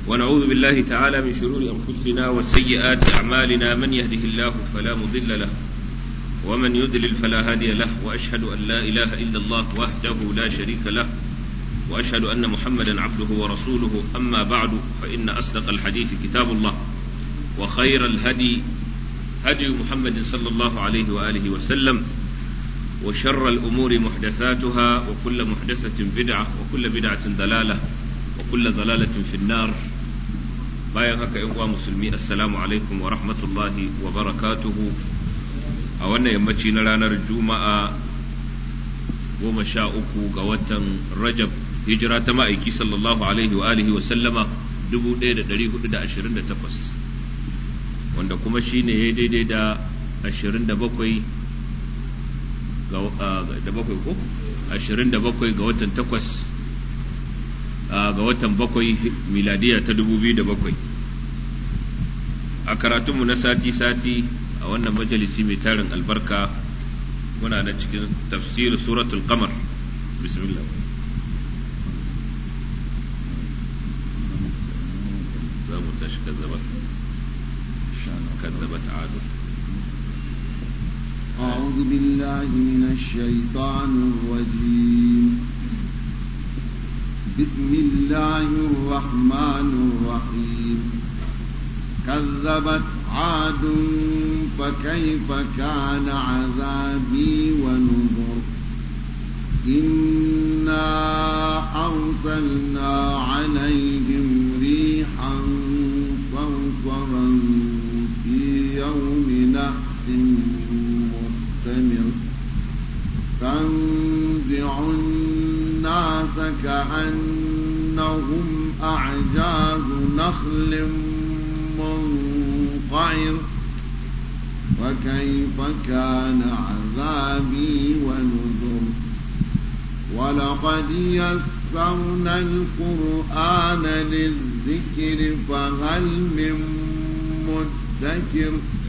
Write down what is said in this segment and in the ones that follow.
ونعوذ بالله تعالى من شرور أنفسنا وسيئات أعمالنا من يهده الله فلا مضل له ومن يضلل فلا هادي له وأشهد أن لا إله إلا الله وحده لا شريك له وأشهد أن محمدا عبده ورسوله أما بعد فإن أصدق الحديث كتاب الله وخير الهدي هدي محمد صلى الله عليه وآله وسلم وشر الأمور محدثاتها وكل محدثة بدعة وكل بدعة ضلالة وكل ضلالة في النار bayan haka ‘yan uwa musulmi assalamu alaikum wa rahmatullahi wa barakatuhu a wannan yammaci na ranar juma'a goma sha uku ga watan rajab hijira ta ma'aiki sallallahu alaihi wa alihi wa sallama 1428 wanda kuma shi ne ya daidai da 27 da bakwai ko 27 ga watan takwas ga watan bakwai miladiya ta 2007 a karatunmu na sati-sati a wannan majalisi mai tarin albarka muna na cikin tafsir suratul qamar bismillah za mu tashi kazzabat kazzabat adu أعوذ بالله من الشيطان الرجيم بسم الله الرحمن الرحيم كذبت عاد فكيف كان عذابي ونذر إنا أرسلنا عليهم ريحا صرصرا في يوم نحس مستمر تنزع الناس كأنهم أعجاز نخل منقعر وكيف كان عذابي ونذر ولقد يسرنا القرآن للذكر فهل من مدكر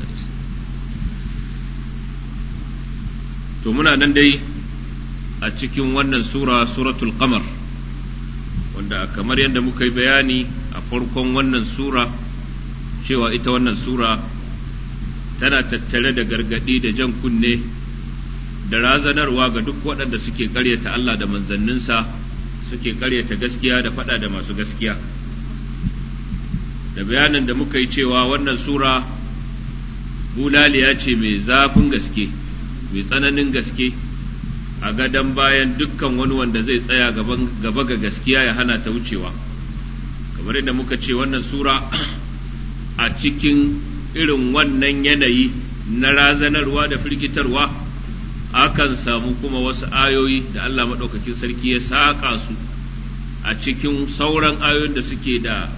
to muna nan dai a cikin wannan sura suratul qamar wanda kamar yadda muka yi bayani a farkon wannan sura cewa ita wannan sura tana tattare da gargadi da jan kunne da razanarwa ga duk waɗanda suke ƙaryata Allah da manzanninsa suke ƙaryata gaskiya da faɗa da masu gaskiya da bayanin da muka yi cewa wannan sura bulaliya ce mai zafin gaske mai tsananin gaske a gadon bayan dukkan wani wanda zai tsaya gaba ga gaskiya ya hana ta wucewa kamar yadda muka ce wannan sura a cikin irin wannan yanayi na razanarwa da firgitarwa akan samu kuma wasu ayoyi da Allah maɗaukakin sarki ya saƙa su a cikin sauran ayoyin da suke da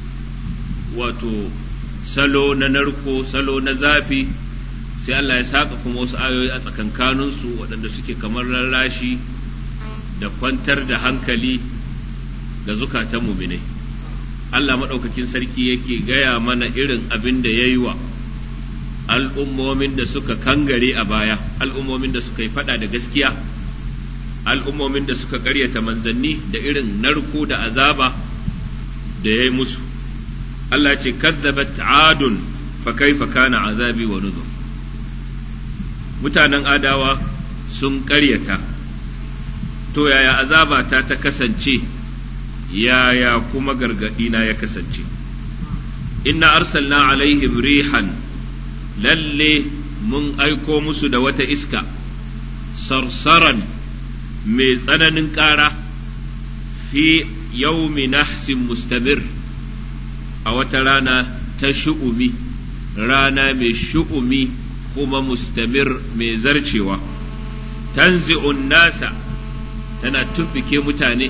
wato salo na narko salo na zafi sai Allah ya saƙa kuma wasu ayoyi a tsakankaninsu waɗanda suke kamar rarrashi da kwantar da hankali ga zukatan muminai. Allah maɗaukakin sarki yake gaya mana irin abin da ya yi wa al'ummomin da suka kangare a baya, al'ummomin da suka yi faɗa da gaskiya, al'ummomin da suka ƙaryata manzanni da irin narko da azaba da ya yi musu. Allah ce, kazzabat adun fa kaifa kana azabi wa nuzur. Mutanen adawa sun ƙaryata, to yaya azabata ta kasance. yaya kuma gargaɗina ya kasance inna arsalna alaihim rihan lalle mun aiko musu da wata iska sarsaran mai tsananin ƙara fi yaumi nahsin mustamir a wata rana ta shu'umi rana mai shu'umi kuma mustamir mai zarcewa tanzi'un nasa tana tuffike mutane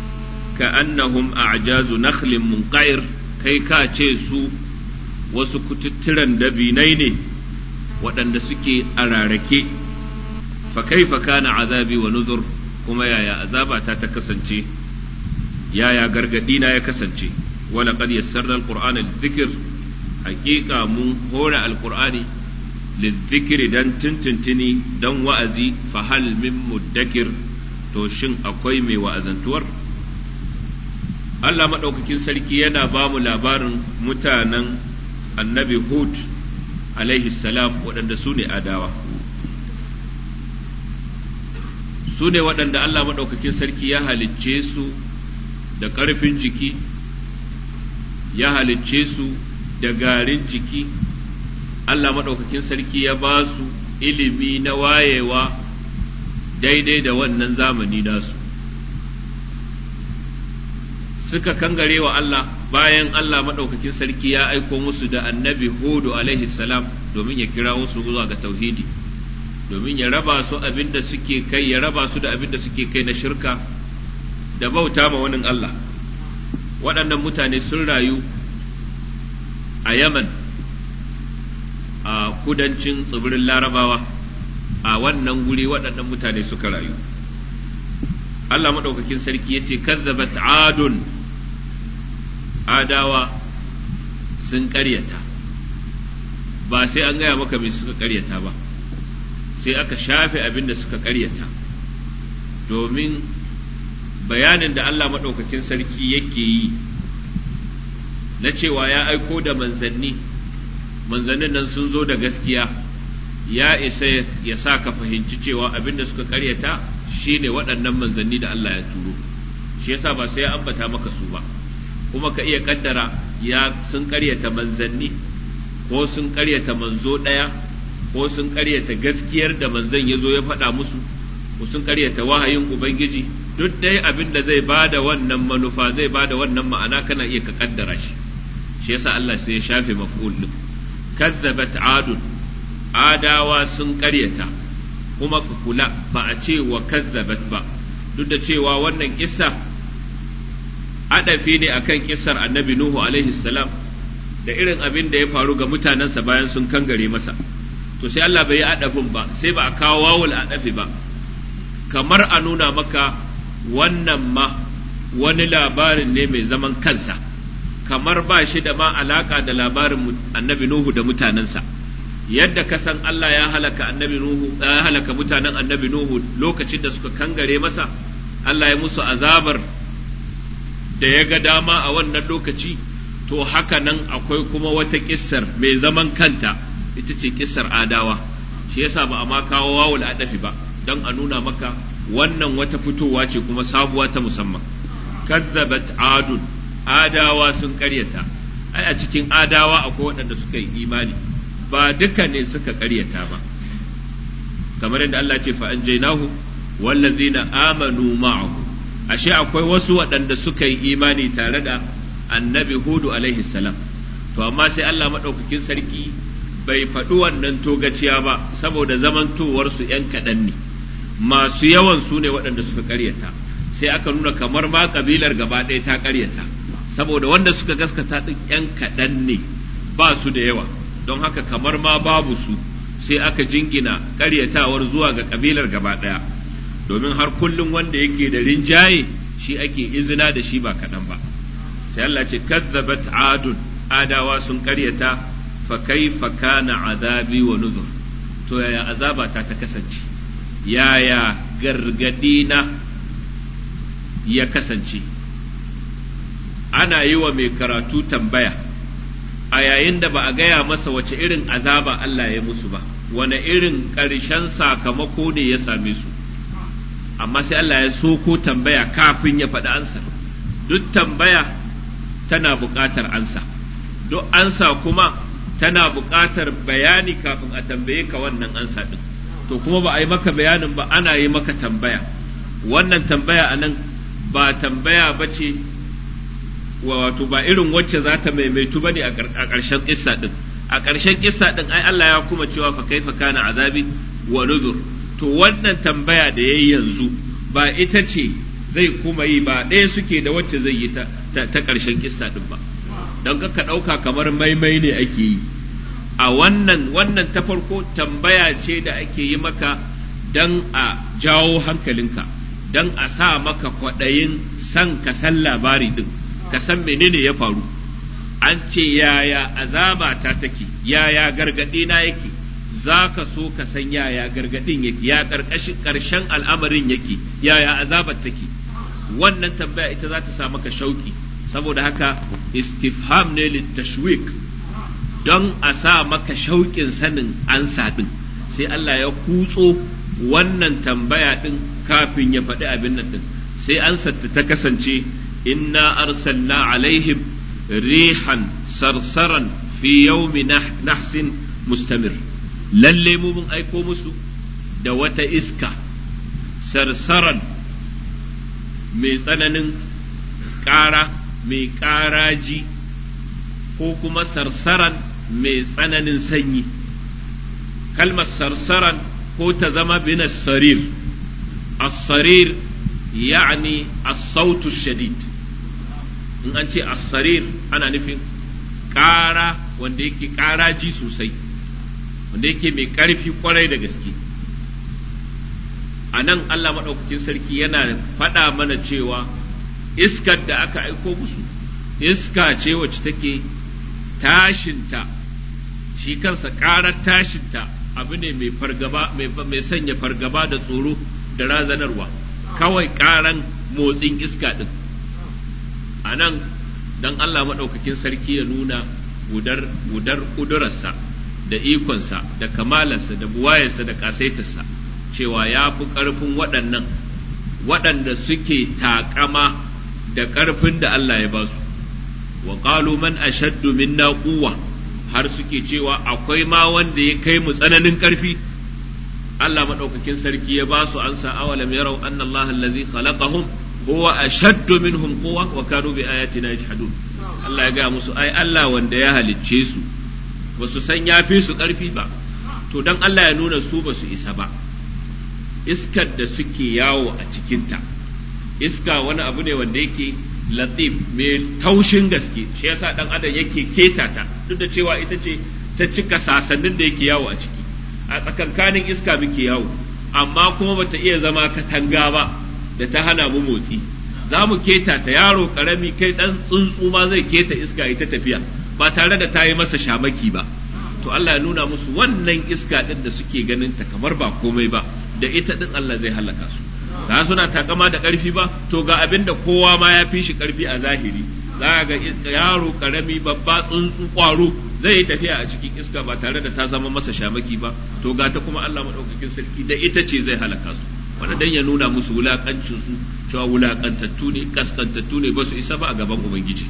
كأنهم أعجاز نخل منقعر kai ka ce su wasu kututturan dabinai ne waɗanda suke a rarake fa kaifa kana azabi wa nuzur kuma yaya azabata ta kasance yaya gargadina ya kasance wala qad yassarna alqur'ana lidhikr haqiqa mun hora alqur'ani lidhikri dan tuntuntuni dan wa'azi fa hal min muddakir to shin akwai mai wa'azantuwar Allah maɗaukakin sarki yana ba mu labarin mutanen annabi Hud alaihi salam waɗanda su ne adawa su ne waɗanda Allah maɗaukakin sarki ya halicce su da ƙarfin jiki ya halicce su da garin jiki Allah maɗaukakin sarki ya ba su ilimi na wayewa daidai da wannan zamani nasu suka kangare wa Allah bayan Allah maɗaukakin sarki ya aiko musu da annabi Hudu alaihi salam domin ya kira musu zuwa ga tauhidi domin ya raba su abin da suke kai ya raba su da abin da suke kai na shirka da bauta ma wani Allah waɗannan mutane sun rayu a Yaman a kudancin tsibirin larabawa a wannan guri waɗannan mutane suka rayu Allah maɗaukakin sarki ya ce kazzabat adun adawa sun ƙaryata ba sai an gaya maka me suka ƙaryata ba sai aka shafe abin da suka ƙaryata domin bayanin da Allah maɗaukakin sarki yake yi na cewa ya aiko da manzanni manzannin nan sun zo da gaskiya ya isa ya sa ka fahimci cewa abin da suka ƙaryata shine waɗannan manzanni da Allah ya turo shi yasa ba sai ya ambata maka su ba kuma ka iya kaddara ya sun karyata manzanni ko sun karyata manzo ɗaya ko sun karyata gaskiyar da manzan ya zo ya faɗa musu ko sun karyata wahayin ubangiji duk dai abin da zai bada wannan manufa zai bada wannan ma'ana kana iya ka kaddara shi shi yasa Allah sai ya shafe maf'ul din kazzabat adun adawa sun karyata kuma ka kula ba a ce wa kazzabat ba duk da cewa wannan kissa adafi ne akan kissar annabi Nuhu alaihi salam da irin abin da ya faru ga mutanensa bayan sun kangare masa to sai Allah bai yi adafin ba sai ba a kawo wawul adafi ba kamar a nuna maka wannan ma wani labarin ne mai zaman kansa kamar ba shi da ma alaka da labarin annabi Nuhu da mutanensa yadda ka san Allah ya halaka annabi Nuhu ya halaka mutanen annabi Nuhu lokacin da suka kangare masa Allah ya musu azabar da ya ga dama a wannan lokaci to haka nan akwai kuma wata kissar mai zaman kanta ita ce kissar adawa shi yasa ba a ma kawo wawul adafi ba don a nuna maka wannan wata fitowa ce kuma sabuwa ta musamman kazzabat adun adawa sun karyata ai a cikin adawa akwai waɗanda suka yi imani ba duka ne suka karyata ba kamar yadda Allah ce fa anjaynahu wallazina amanu ma'ahu ashe akwai wasu waɗanda suka yi imani tare da annabi hudu alaihi salam to amma sai Allah maɗaukakin sarki bai faɗi wannan togaciya ba saboda zamantowarsu ‘yan kaɗan ne masu yawan su ne waɗanda suka ƙaryata sai aka nuna kamar ma ƙabilar gaba ɗaya ta ƙaryata saboda wanda suka gaskata ɗin ‘yan kaɗan ne ba su da yawa don haka kamar ma babu su sai aka jingina ƙaryatawar zuwa ga ƙabilar gaba ɗaya domin har kullum wanda yake da rinjaye shi ake izina da shi ba kaɗan ba sai Allah ce kazzabat adun adawa sun ƙaryata fa kaifa kana azabi wa nuzur to yaya azaba ta ta kasance yaya gargadina ya kasance ana yi wa mai karatu tambaya a yayin da ba a gaya masa wace irin azaba Allah ya musu ba wane irin ƙarshen sakamako ne ya same su amma sai Allah ya so ko tambaya kafin ya faɗi ansa duk tambaya tana buƙatar ansa duk ansa kuma tana buƙatar bayani kafin a tambaye ka wannan ansa ɗin to kuma ba a yi maka bayanin ba ana yi maka tambaya wannan tambaya a nan ba tambaya ba ce wato ba irin wacce za ta maimaitu ba ne a ƙarshen ƙissa ɗin a ƙarshen ƙissa ɗin ai Allah ya kuma cewa fa kaifa kana azabi wa nuzur to wannan tambaya da yayi yanzu ba ita ce zai kuma yi ba ɗaya suke da wacce zai yi ta ta ƙarshen kissa ɗin ba don ka ɗauka kamar maimai ne ake yi a wannan wannan ta farko tambaya ce da ake yi maka don a jawo hankalinka don a sa maka kwaɗayin san ka san labari ɗin ka san menene ya faru an ce yaya azaba ta take yaya gargaɗi na yake za ka so ka san yaya gargadin yake ya karkashin karshen al'amarin yake yaya azabar take wannan tambaya ita za ta sa maka shauki saboda haka istifham ne littashwik don a sa maka shauƙin sanin ansa ɗin sai Allah ya kutso wannan tambaya ɗin kafin ya faɗi abin nan ɗin sai ansarta ta kasance inna arsalna alaihim rihan sarsaran fi yawmi nahsin mustamir lalle mu mun aiko musu da wata iska sarsaran mai tsananin ƙara mai ƙaraji ko kuma sarsaran mai tsananin sanyi kalmar sarsaran ko ta zama bin sarir as-sarir ya'ni as-sautu shadid in an ce as-sarir ana nufin ƙara wanda yake ƙaraji sosai wanda yake mai ƙarfi kwarai da gaske a nan Allah maɗaukakin sarki yana faɗa mana cewa iskar da aka aiko musu iska ce wacce take tashinta shi kansa ƙarar tashinta abu ne mai fargaba mai sanya fargaba da tsoro da razanarwa kawai ƙaran motsin iska ɗin a nan don Allah maɗaukakin sarki ya nuna gudar ƙudurarsa da ikonsa da kamalarsa da buwayarsa da ƙasaitarsa cewa ya fi ƙarfin waɗannan waɗanda suke taƙama da ƙarfin da Allah ya ba su wa qalu man ashaddu minna quwwa har suke cewa akwai ma wanda ya kai mu tsananin ƙarfi Allah madaukakin sarki ya ba su ansa awalam yarau anna Allah allazi khalaqahum huwa ashaddu minhum quwwa wa kanu bi ayatina yajhadun Allah ya ga musu ai Allah wanda ya halicce su ba su san ya fi su ƙarfi ba to dan Allah ya nuna su ba su isa ba iskar da suke yawo a cikinta iska wani abu ne wanda yake latif mai taushin gaske shi yasa dan adam yake keta ta duk da cewa ita ce ta cika sasannin da yake yawo a ciki a tsakankanin iska muke yawo amma kuma bata iya zama katanga ba da ta hana mu motsi za mu keta ta yaro karami kai dan tsuntsu ma zai keta iska ita tafiya ba tare da ta yi masa shamaki ba to Allah ya nuna musu wannan iska din da suke ganin ta kamar ba komai ba da ita din Allah zai halaka su ga suna takama da ƙarfi ba to ga abin da kowa ma ya fi shi ƙarfi a zahiri za ga yaro karami babba tsuntsu kwaro zai yi tafiya a cikin iska ba tare da ta zama masa shamaki ba to ga ta kuma Allah madaukakin sarki da ita ce zai halaka su wanda dan ya nuna musu wulakancin su cewa wulakantattu ne kaskantattu ne ba su isa ba a gaban ubangiji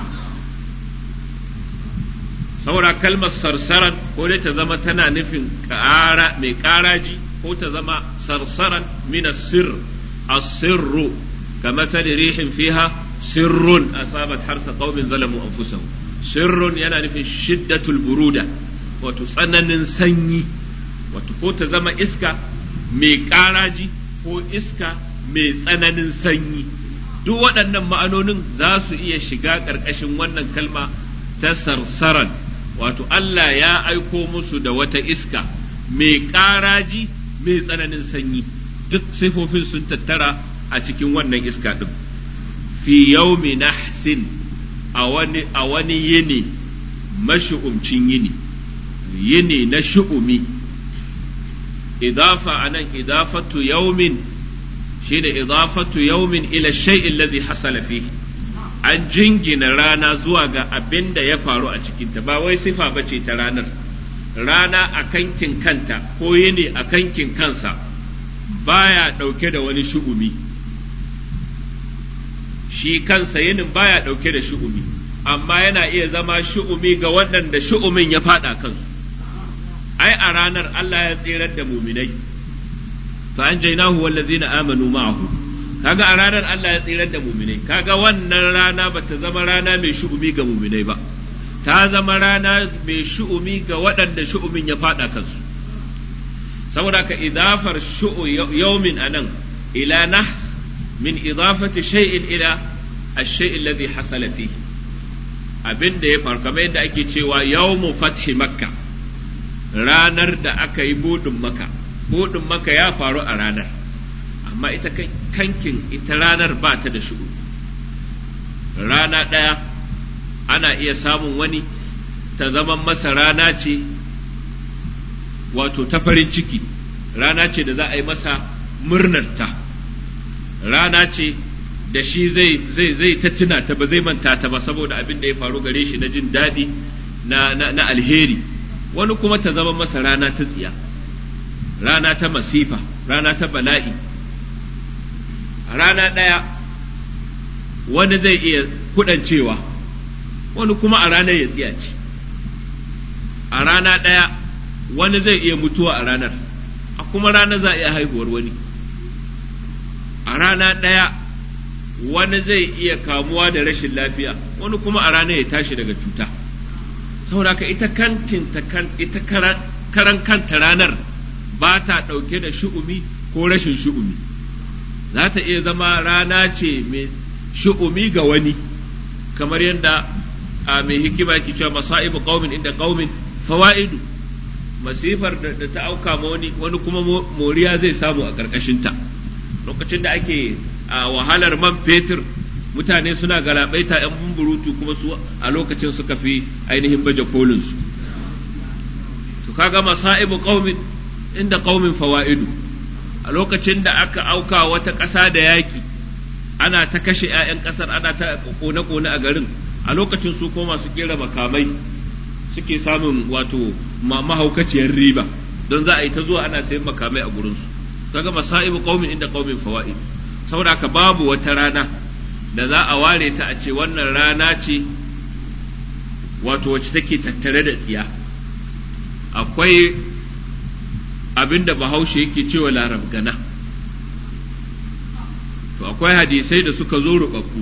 saboda kalmar sarsaran ko dai ta zama tana nufin ƙara mai ƙaraji ko ta zama sarsaran min sir as-sirru kamathal rihin fiha sirrun asabat harsa qaumin zalamu anfusahum sirrun yana nufin shiddatul buruda wato tsananin sanyi wato ko ta zama iska mai ƙaraji ko iska mai tsananin sanyi duk waɗannan ma'anonin za su iya shiga ƙarƙashin wannan kalma ta sarsaran wato Allah ya aiko musu da wata iska mai ƙaraji mai tsananin sanyi duk sifofin sun tattara a cikin wannan iska ɗin fi yaumi nahsin a wani a wani yini mashu'umcin yini yini na shu'umi idafa anan idafatu yaumin shine idafatu yaumin ila shay'in alladhi hasala fihi an jingina rana zuwa ga abin da ya faru a cikinta ba wai sifa ba ce ta ranar rana a kankin kanta ko yini a kankin kansa baya ɗauke da wani shu'umi shi kansa yinin baya ɗauke da shu'umi amma yana iya zama shu'umi ga waɗanda shu'umin ya faɗa kansu ai a ranar Allah ya tsirar da muminai fa an jainahu wallazina amanu ma'ahu kaga a ranar Allah ya tsirar da muminai kaga wannan rana ba ta zama rana mai shu'umi ga muminai ba ta zama rana mai shu'umi ga waɗanda shu'umin ya faɗa kansu saboda ka idafar shu'u yawmin anan ila nahs min idafati shay'in ila ash-shay'in alladhi hasala fihi abin da ya faru kamar yadda ake cewa yawmu fathi makka ranar da aka yi budin maka budin maka ya faru a ranar amma ita kankin ita ranar ba ta da shugu rana ɗaya ana iya samun wani ta zama masa rana ce wato ta farin ciki rana ce da za a yi masa murnarta rana ce da shi zai zai zai ta tuna ta ba zai manta ta ba saboda abin da ya faru gare shi na jin daɗi na, na, na alheri wani kuma ta zama masa rana ta tsiya rana ta masifa rana ta bala'i a rana ɗaya wani zai iya kudancewa wani kuma a ranar ya tsiyace a rana ɗaya wani zai iya mutuwa a ranar a kuma rana za a iya haihuwar wani a rana ɗaya wani zai iya kamuwa da rashin lafiya wani kuma a rana ya tashi daga cuta saboda ka ita kantin ta kan ita karan kanta ranar ba ta ɗauke da shu'umi ko rashin shu'umi za ta iya zama rana ce mai shu'umi ga wani kamar yadda a mai hikima ke cewa masa'ibu qaumin inda qaumin fawaidu masifar da ta auka ma wani wani kuma moriya zai samu a ƙarƙashinta lokacin da ake a wahalar man fetur mutane suna galabaita yan bumburutu kuma su a lokacin suka fi ainihin baje kolin su to kaga masaibu qaumin inda qaumin fawaidu a lokacin da aka auka wata ƙasa da yaki ana ta kashe 'ya'yan ƙasar ana ta kone-kone a garin a lokacin su ko masu kera makamai suke samun wato mahaukaciyar riba don za a yi ta zuwa ana sayan makamai a gurinsu kaga masaibu qaumin inda qaumin fawaid saboda haka babu wata rana da za a ware ta a ce wannan rana ce wato wacce take tattare da tsiya akwai abinda bahaushe yake cewa larab gana to akwai hadisai da suka zo rubabbu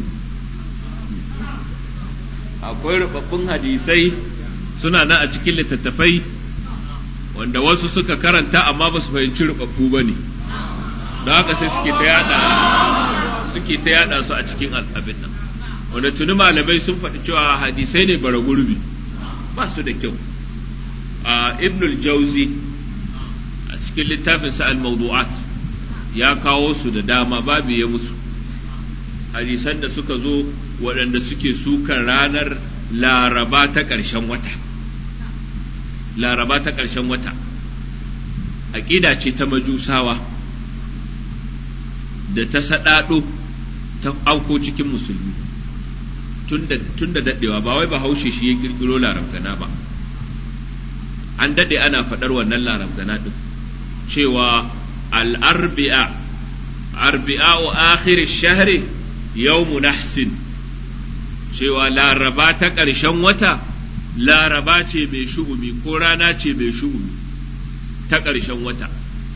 akwai rubabbun hadisai suna nan a cikin littattafai wanda wasu suka karanta amma ba su fahimci rubabbu ba ne don haka sai suke ta yada suke ta yada su a cikin abin nan wanda tuni malamai sun faɗi cewa hadisai ne bara gurbi ba su da kyau a ibnul jauzi a cikin littafin sa al-mawdu'at ya kawo su da dama babu ya musu hadisan da suka zo waɗanda suke sukan ranar laraba ta ƙarshen wata laraba ta ƙarshen wata aƙida ce ta majusawa da ta saɗaɗo ta auko cikin musulmi tun da daɗewa ba wai bahaushe shi ya ƙirƙiro larabgana ba an daɗe ana faɗar wannan larabgana ɗin cewa al'arbi'a arbi'a wa akhir shahri yawmu nahsin cewa laraba ta ƙarshen wata laraba ce mai shu'umi ko rana ce mai shu'umi ta ƙarshen wata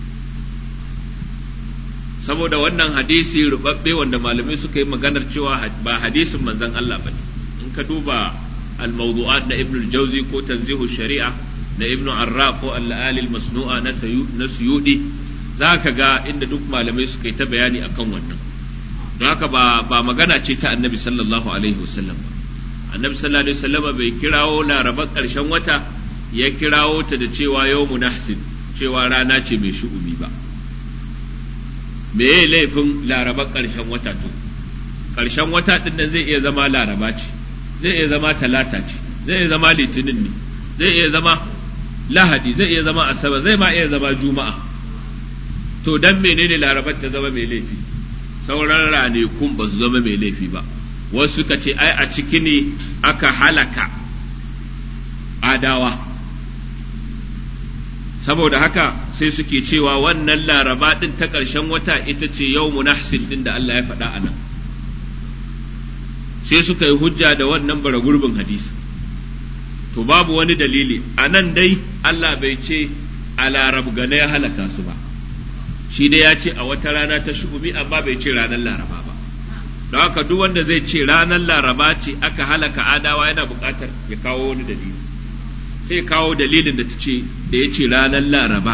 saboda wannan hadisi rubabbe wanda malamai suka yi maganar cewa ba hadisin manzon Allah bane in ka duba al-mawdu'at na Ibn al-Jawzi ko tanzihu shari'a na Ibn Arra ko al-Ali al-Masnu'a na na Suyudi zaka ga inda duk malamai suka yi ta bayani akan wannan don haka ba ba magana ce ta Annabi sallallahu alaihi wasallam ba Annabi sallallahu alaihi wasallam bai kirawo larabar karshen wata ya kirawo ta da cewa yawmu nahsin cewa rana ce mai shu'umi ba me ya laifin laraba ƙarshen wata to ƙarshen wata ɗin nan zai iya zama laraba ce zai iya zama talata ce zai iya zama litinin ne zai iya zama lahadi zai iya zama asabar zai ma iya zama juma'a to dan menene larabar ta zama mai laifi sauran ranakun ba su zama mai laifi ba wasu suka ce ai a ciki ne aka halaka adawa saboda haka sai suke cewa wannan laraba ɗin ta ƙarshen wata ita ce yau munahsin ɗin da Allah ya faɗa a nan sai suka yi hujja da wannan bara gurbin hadisi to babu wani dalili a nan dai Allah bai ce a larab gane ya halaka su ba shi dai ya ce a wata rana ta shugumi amma bai ce ranar laraba ba don haka duk wanda zai ce ranar laraba ce aka halaka adawa yana buƙatar ya kawo wani dalili sai kawo dalilin da ta ce da ya ce ranar laraba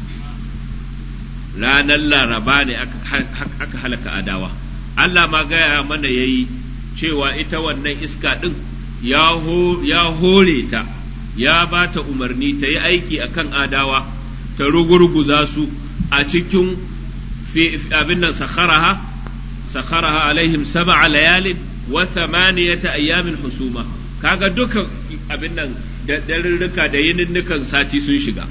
ranar laraba ne aka halaka adawa Allah ma gaya mana ya yi cewa ita wannan iska ɗin ya hore ta ya ba ta umarni ta yi aiki a kan adawa ta rugurguza su a cikin abin nan sakharaha sakharaha alaihim sab'a layalin wa thamaniyata ayyamin husuma kaga duka abin nan da darurruka da yininnukan sati sun shiga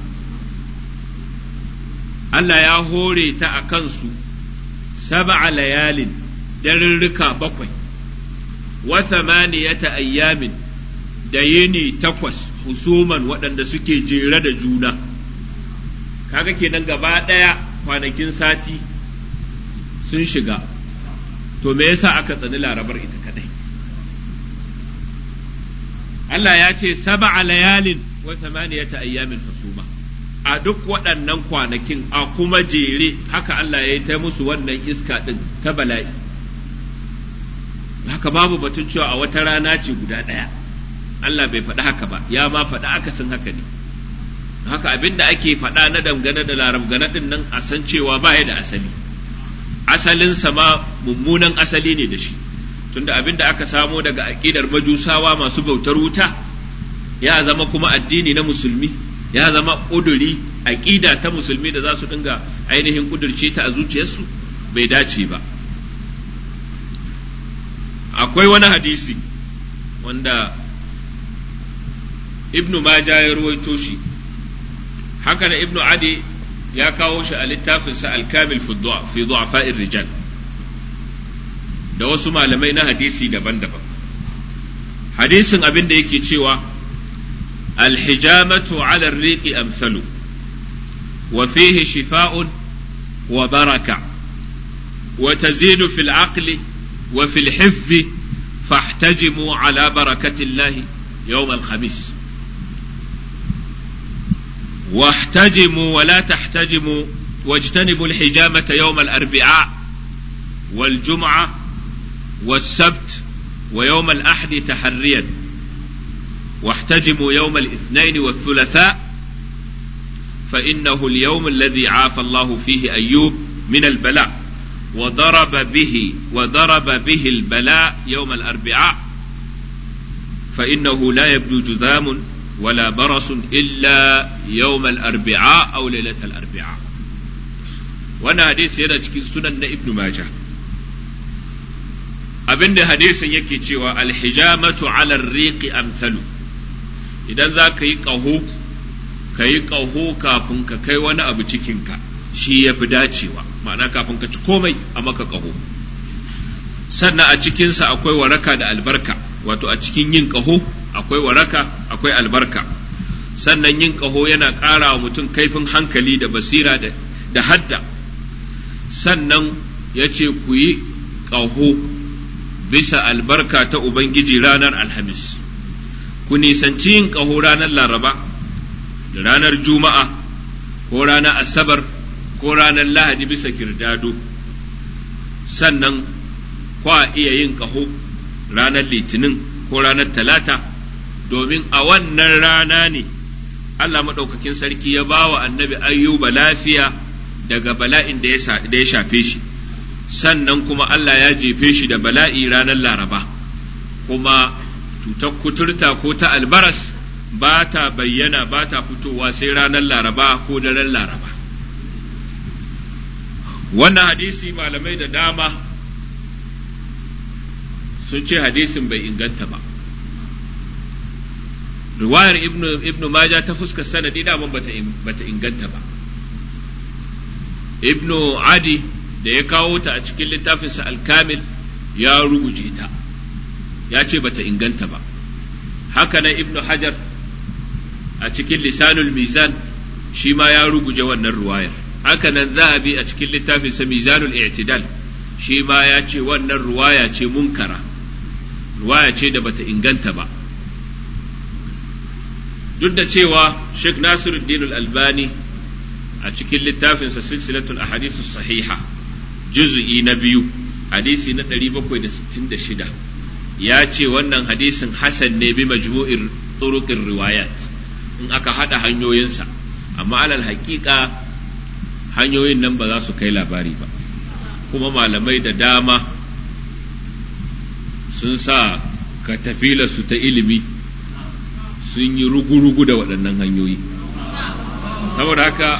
Allah ya hore ta a kansu sab'a layalin darurruka bakwai wa thamaniyata ayyamin da yini takwas husuman waɗanda suke jere da juna kaga kenan gaba ɗaya kwanakin sati sun shiga to me yasa aka tsani larabar ita kadai Allah ya ce sab'a layalin wa thamaniyata ayyamin husuma a duk waɗannan kwanakin a kuma jere haka Allah ya yi ta musu wannan iska ɗin ta bala'i haka babu batun cewa a wata rana ce guda ɗaya Allah bai faɗi haka ba ya ma faɗi akasin haka ne haka abin da ake faɗa na dangane da larabgana ɗin nan a san cewa ba ya da asali asalinsa ma mummunan asali ne da shi tunda abin da aka samo daga aƙidar majusawa masu bautar wuta ya zama kuma addini na musulmi ya zama ƙuduri aƙida ta musulmi da za su dinga ainihin ƙudurce ta a zuciyarsu bai dace ba akwai wani hadisi wanda ibnu maja ya ruwaito shi haka na ibnu adi ya kawo shi a littafinsa alkamil fi du'afa'ir rijal da wasu malamai na hadisi daban-daban hadisin abin da yake cewa الحجامة على الريق أمثل وفيه شفاء وبركة وتزيد في العقل وفي الحفظ فاحتجموا على بركة الله يوم الخميس واحتجموا ولا تحتجموا واجتنبوا الحجامة يوم الأربعاء والجمعة والسبت ويوم الأحد تحريا واحتجموا يوم الاثنين والثلاثاء فإنه اليوم الذي عافى الله فيه أيوب من البلاء وضرب به وضرب به البلاء يوم الأربعاء فإنه لا يبدو جذام ولا برص إلا يوم الأربعاء أو ليلة الأربعاء وانا حديث yana cikin sunan na ibnu majah abinda hadisin yake cewa alhijamatu ala riqi amsalu idan za ka yi ƙaho ka yi ƙaho kafin ka kai wani abu cikinka shi ya fi dacewa ma'ana kafin ka ci komai a maka ƙaho sannan a cikinsa akwai waraka da albarka wato a cikin yin ƙaho akwai waraka akwai albarka sannan yin ƙaho yana ƙara wa mutum kaifin hankali da basira da hadda sannan ya ce ku yi ƙaho bisa albarka ta Ubangiji ranar Alhamis. ku nisanci yin ƙaho ranar Laraba, da ranar Juma'a, ko ranar Asabar, ko ranar Lahadi bisa kirdado, sannan kwa iya yin ƙaho ranar Litinin ko ranar Talata, domin a wannan rana ne Allah maɗaukakin sarki ya ba wa annabi ayyuba lafiya daga bala'in da ya shafe shi, sannan kuma Allah ya jefe shi da bala'i ranar Laraba, kuma cutar kuturta ko ta albaras ba ta bayyana ba ta fitowa sai ranar laraba ko daren laraba wannan hadisi malamai da dama sun ce hadisin bai inganta ba riwayar ibnu, ibnu maja ta fuskar sanadi daman bata inganta ba ibnu adi da ya kawo ta a cikin littafinsa alkamil ya ruguje ta ya ce bata inganta ba haka nan ibnu hajar a cikin lisanul mizan shi ma ya ruguje wannan ruwayar haka nan zahabi a cikin littafinsa mizanul i'tidal shi ma ya ce wannan ruwaya ce munkara ruwaya ce da bata inganta ba duk da cewa Sheikh Nasiruddin al-Albani a cikin littafinsa silsilatul ahadithu sahiha juz'i na biyu hadisi na 766 ya ce wannan hadisin hasan ne bi majmu'ir turuqir riwayat in aka hada hanyoyinsa amma alal haƙiƙa hanyoyin nan ba za su kai labari ba kuma malamai da dama sun sa katafila su ta ilimi sun yi rugu-rugu da waɗannan hanyoyi saboda haka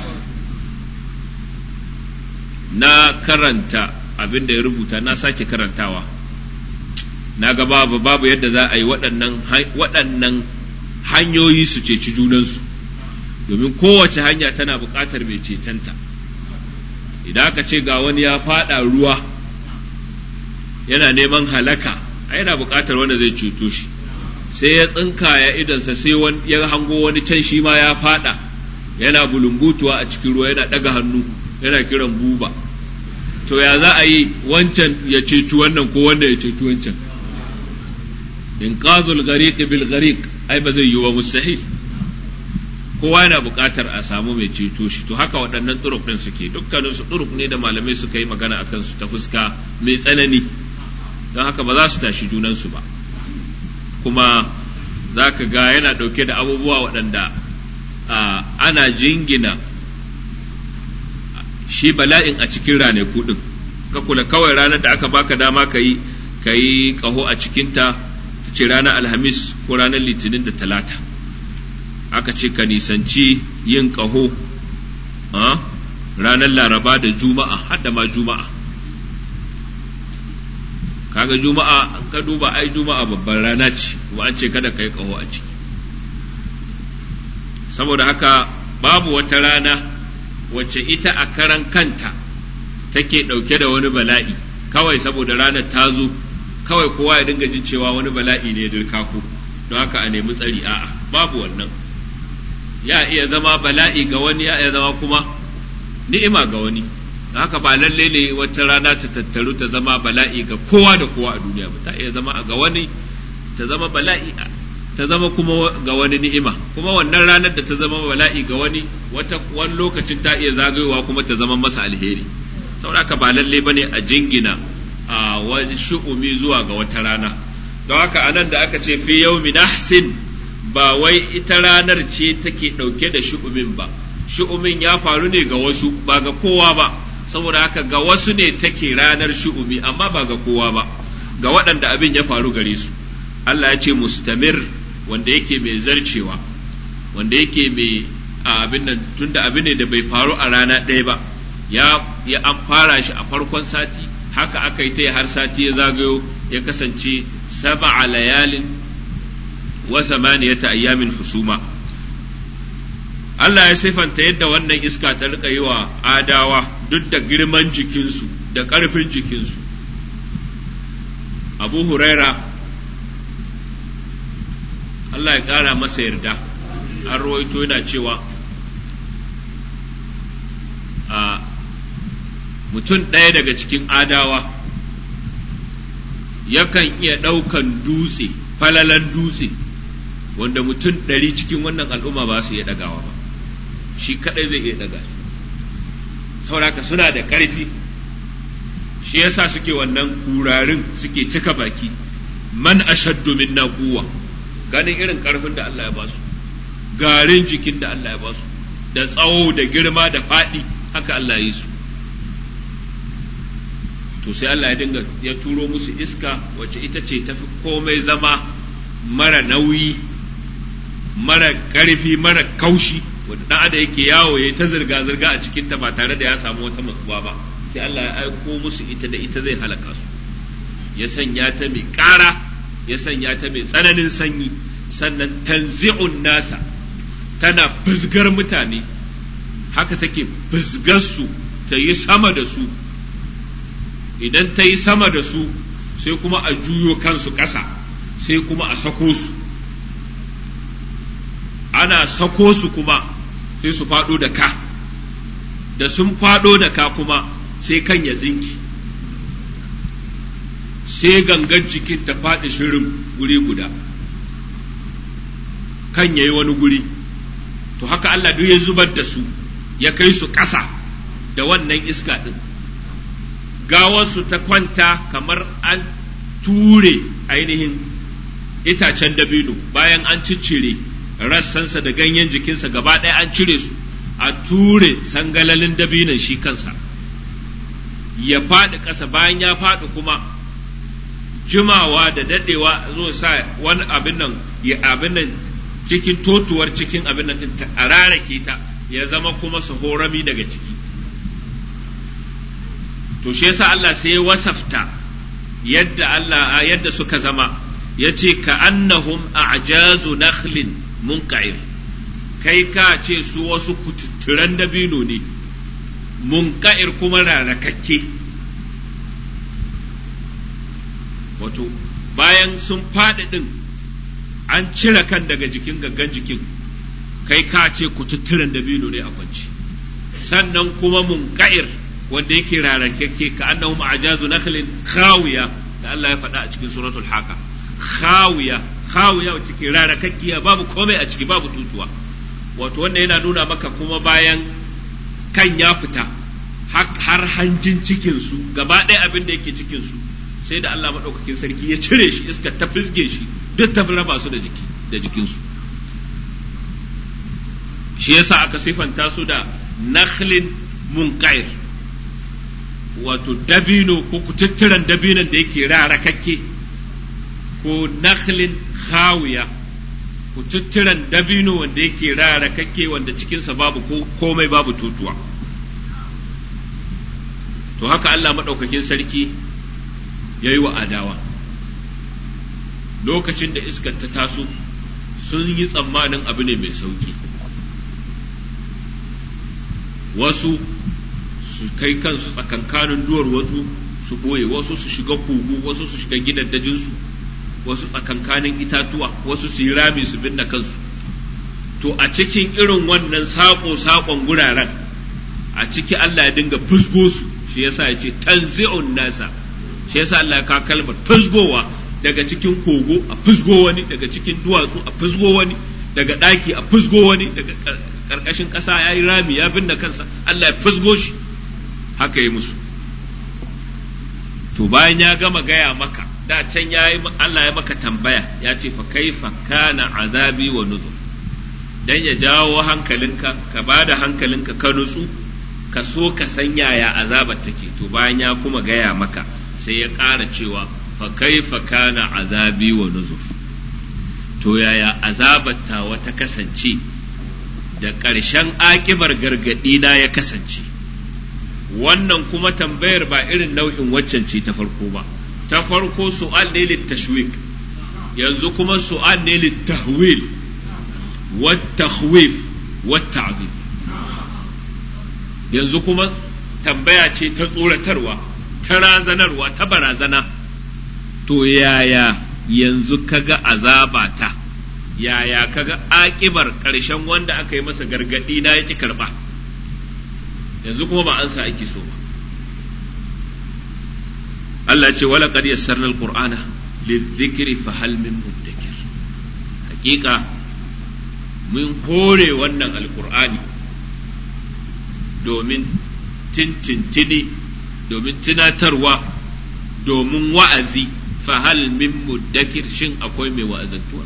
na karanta abin da ya rubuta na sake karantawa na ga babu babu yadda za a yi waɗannan hanyoyi su ceci junansu domin kowace hanya tana buƙatar mai cetanta idan aka ce ga wani ya faɗa ruwa yana neman halaka a yana buƙatar wanda zai ceto shi sai ya tsinka ya idansa sai ya hango wani can shi ma ya fada yana bulumbutuwa a cikin ruwa yana ɗaga hannu yana kiran buba to ya za a yi wancan ya ceci wannan ko wanda ya ceci wancan in qazul ghariq bil ghariq ai ba zai yi wa mustahil kowa yana buƙatar a samu mai ceto shi to haka waɗannan turuk ɗin suke dukkanin su turuk ne da malamai suka yi magana akan su ta fuska mai tsanani don haka ba za su tashi junansu ba kuma za ka ga yana ɗauke da abubuwa waɗanda ana jingina shi bala'in a cikin ranaku ɗin ka kula kawai ranar da aka baka dama ka yi ka yi ƙaho a cikinta ta ce ranar alhamis ko ranar litinin da talata aka ce ka nisanci yin ƙaho ranar laraba da juma'a hadda ma juma'a kaga juma'a an ka duba ai juma'a babban rana ce kuma an ce kada ka yi ƙaho a ciki saboda haka babu wata rana wacce ita a karan kanta take ɗauke da wani bala'i kawai saboda ranar ta zo kawai kowa ya dinga jin cewa wani bala'i ne dirka ku don haka a nemi tsari a'a babu wannan ya iya zama bala'i ga wani ya iya zama kuma ni'ima ga wani haka ba lalle ne wata rana ta tattaru ta zama bala'i ga kowa da kowa a duniya ba ta iya zama ga wani ta zama bala'i ta zama kuma ga wani ni'ima kuma wannan ranar da ta zama bala'i ga wani wata wani lokacin ta iya zagayowa kuma ta zama masa alheri saboda ba lalle bane a jingina a wani shu'umi zuwa ga wata rana don haka anan da aka ce fi yawmi nahsin ba wai ita ranar ce take ɗauke da shu'umin ba shu'umin ya faru ne ga wasu ba ga kowa ba saboda haka ga wasu ne take ranar shu'umi amma ba ga kowa ba ga waɗanda abin ya faru gare su Allah ya ce mustamir wanda yake mai zarcewa wanda yake mai abin nan tunda abin ne da bai faru a rana ɗaya ba ya ya an fara shi a farkon sati haka aka yi ta har sati ya zagayo ya kasance sab'a layalin wa samaniyata ayyamin husuma Allah ya sifanta yadda wannan iska ta rika yi wa adawa duk da girman jikinsu da ƙarfin jikinsu abu huraira Allah ya ƙara masa yarda an rawaito yana cewa a mutum ɗaya daga cikin adawa yakan iya ɗaukan dutse falalan dutse wanda mutum ɗari cikin wannan al'umma ba su iya ɗagawa ba shi kaɗai zai iya ɗaga sauraka suna da ƙarfi shi yasa suke wannan kurarin suke cika baki man ashaddu minna quwwa ganin irin ƙarfin da Allah ya ba su garin jikin da Allah ya ba su da tsawo da girma da faɗi haka Allah ya yi su to sai Allah ya dinga ya turo musu iska wacce ita ce tafi komai zama mara nauyi mara ƙarfi mara kaushi wanda dan adam yake yawo ya ta zirga zirga a cikin ta ba tare da ya samu wata matsuwa ba sai Allah ya aiko musu ita da ita zai halaka su ya sanya ta mai ƙara ya sanya ta mai tsananin sanyi sannan tanzi'un nasa tana fizgar mutane haka take fizgar su ta yi sama da su idan ta yi sama da su sai kuma a juyo kansu ƙasa sai kuma a sako su ana sako su kuma sai su faɗo da ka da sun faɗo da ka kuma sai kan ya tsinki sai gangan jikin ta faɗi shirin guri guda kan ya yi wani guri to haka Allah duk ya zubar da su ya kai su ƙasa da wannan iska ɗin gawarsu ta kwanta kamar an ture ainihin itacen dabino bayan an ciccire rassansa da ganyen jikinsa gaba ɗaya an cire su a ture sangalalin dabinon shi kansa ya faɗi ƙasa bayan ya faɗi kuma jimawa da daɗewa zo sa wani abin nan ya abin nan cikin totuwar cikin abin nan a rarake ta ya zama kuma su horami daga ciki to shi yasa Allah sai ya wasafta yadda Allah yadda suka zama yace ka annahum a'jazu nakhlin munqa'ir kai ka ce su wasu kututturan dabino ne munqa'ir kuma rarakakke wato bayan sun faɗi ɗin an cire kan daga jikin gaggan jikin kai ka ce kututturen dabino ne a kwanci sannan kuma munka'ir wanda yake rarrakekke ka annahu ma'ajazu nakhlin khawiya da Allah ya faɗa a cikin suratul haka khawiya khawiya wacce ke rarrakakkiya babu komai a ciki babu tutuwa wato wanda yana nuna maka kuma bayan kan ya fita har hanjin cikinsu gaba ɗaya abin da yake cikinsu sai da Allah maɗaukakin sarki ya cire shi iska ta fisge shi duk ta raba su da jiki da jikinsu shi yasa aka sifanta su da nakhlin munqair wato dabino ko kututturen dabinon da yake rarakakke ko nakhlin khawiya kututturen dabino wanda yake rarakakke wanda cikinsa babu komai babu tutuwa to haka Allah maɗaukakin sarki ya yi wa adawa lokacin da iskar ta taso sun yi tsammanin abu ne mai sauki wasu su kai kansu tsakankanin duwar wasu su ɓoye wasu su shiga kogo wasu su shiga gidaddajinsu wasu tsakankanin itatuwa wasu su yi rami su binne kansu to a cikin irin wannan saƙo-saƙon guraren a ciki Allah ya dinga fusgo su shi yasa ya ce tanzi'un nasa shi yasa Allah ya kawo kalmar fusgowa daga cikin kogo a fusgo wani daga cikin duwatsu a fusgo wani daga ɗaki a fusgo wani daga ƙarƙashin ƙasa ya yi rami ya binne kansa Allah ya fusgo shi haka yi musu to bayan ya gama gaya maka da can ya yi Allah ya maka tambaya ya ce fa kaifa kana azabi wa nuzur dan ya jawo hankalinka ka bada hankalinka ka nutsu ka so ka san yaya azabar take to bayan ya kuma gaya maka sai ya ƙara cewa fa kaifa kana azabi wa nuzur to yaya azabar ta wata kasance da ƙarshen akibar gargaɗi na ya kasance wannan kuma tambayar ba irin nau'in waccan ce ta farko ba ta farko su'al ne littashwik yanzu kuma su'al ne littahwil wat takhwif wat ta'dib yanzu kuma tambaya ce ta tsoratarwa ta razanarwa ta barazana to yaya yanzu kaga azaba ta yaya kaga akibar ƙarshen wanda aka yi masa gargaɗi na yaki karɓa yanzu kuma ba an sa ake so ba Allah ce wala qad yassarna alqur'ana lidhikri fa hal min muddakir hakika mun hore wannan alqur'ani domin tintintini domin tunatarwa domin wa'azi fa hal min muddakir shin akwai mai wa'azantuwa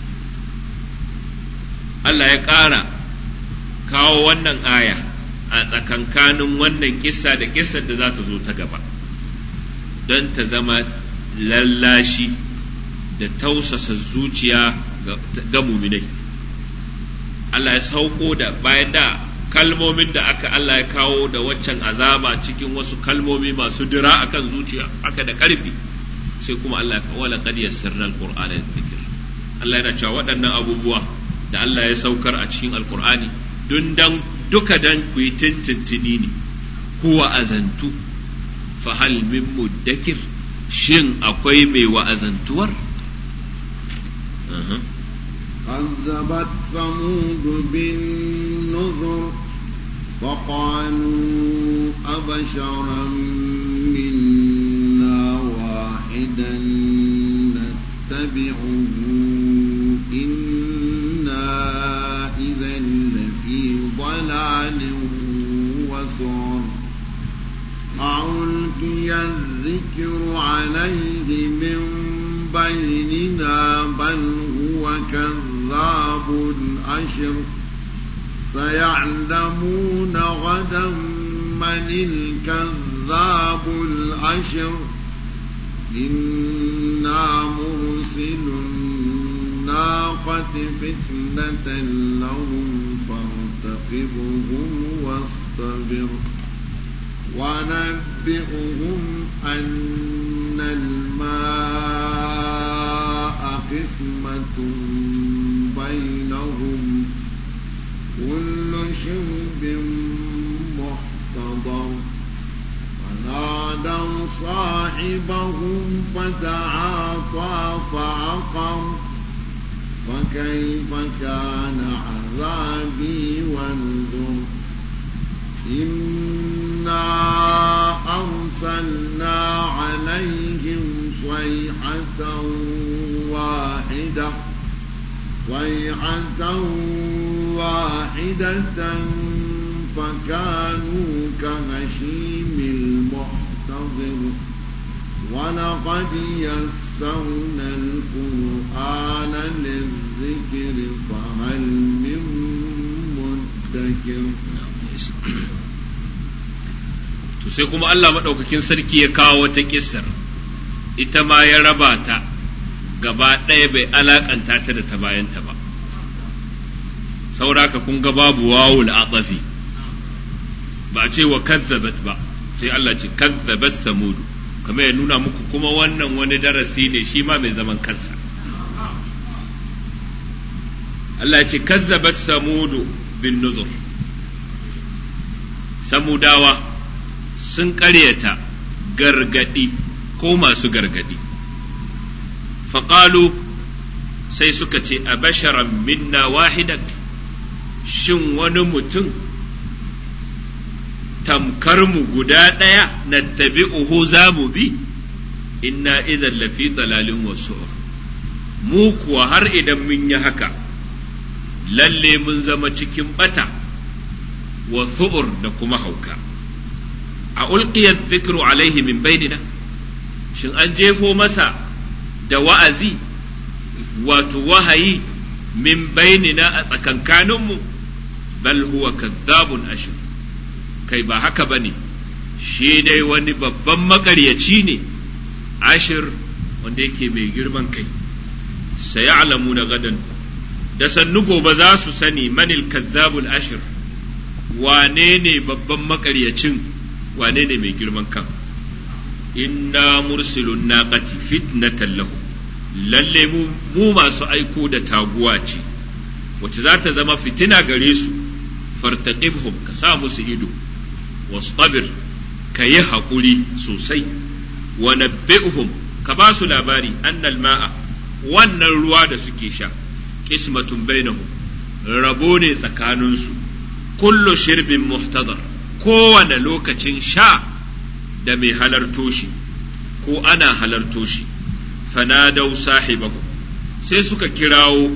Allah ya ƙara kawo wannan aya a tsakankanin wannan kissa da kissar da za ta zo ta gaba don ta zama lallashi da tausasa zuciya ga muminai Allah ya sauko da bayan da kalmomin da aka Allah ya kawo da waccan azaba cikin wasu kalmomi masu dira akan zuciya aka da ƙarfi sai kuma Allah ya kawo laqad yassarna alqur'ana dhikr Allah yana cewa waɗannan abubuwa da Allah ya saukar a cikin alqur'ani dun dan duka dan ku yi tintintini ne kuwa azantu fa hal min muddakir shin akwai mai wa'azantuwar كذبت ثمود بالنذر فقالوا أبشرا منا واحدا نتبعه إنا إذا لفي ضلال وسعر ألقي الذكر عليه من بيننا بل هو كذاب أشر سيعلمون غدا من الكذاب الأشر إنا مرسل الناقة فتنة لهم فارتقبهم واصطبر ونبئهم أن الماء قسمة بينهم كل شرب محتضر فنادوا صاحبهم فتعاطى فعقر فكيف كان عذابي ونذر إنا أرسلنا عليهم صيحة واحدة صيحة واحدة فكانوا كهشيم المحتضر ولقد يسرنا القرآن للذكر فهل من مدكر to sai kuma Allah maɗaukakin sarki ya kawo wata kissar ita ma ya raba ta gaba ɗaya bai alakanta ta da ta bayanta ba sauraka kun ga babu wawul atafi ba a ce wa kazzabat ba sai Allah ce kazzabat samudu kamar ya nuna muku kuma wannan wani darasi ne shi ma mai zaman kansa Allah ce kazzabat samudu bin nuzur samudawa sun ƙaryata gargadi ko masu gargadi faƙalu sai suka ce a basharan minna wahidan shin wani mutum tamkar mu guda ɗaya na tabi'uhu za mu bi inna idan lafi dalalin wasu mu kuwa har idan mun yi haka lalle mun zama cikin bata wa su'ur da kuma hauka a ulqiyar zikru alaihi min bainina shin an jefo masa da wa'azi wato wahayi min bainina a tsakankaninmu bal huwa kazzabun ashir kai ba haka ba ne shi dai wani babban makaryaci ne ashir wanda yake mai girman kai sai alamu na gadan da sannu gobe za su sani manil kazzabul ashir wane ne babban makaryacin wane ne mai girman kan inna mursilun naqati fitnatan lahu lalle mu masu aiko da taguwa ce wacce za ta zama fitina gare su fartaqibhum ka sa musu ido wastabir ka yi haƙuri sosai wa nabbi'uhum ka ba su labari annal ma'a wannan ruwa da suke sha qismatun bainahum rabo ne tsakaninsu kullu shirbin muhtadar kowane lokacin sha da mai halarto shi ko ana halarto shi fanadau sahibahu sai suka kirawo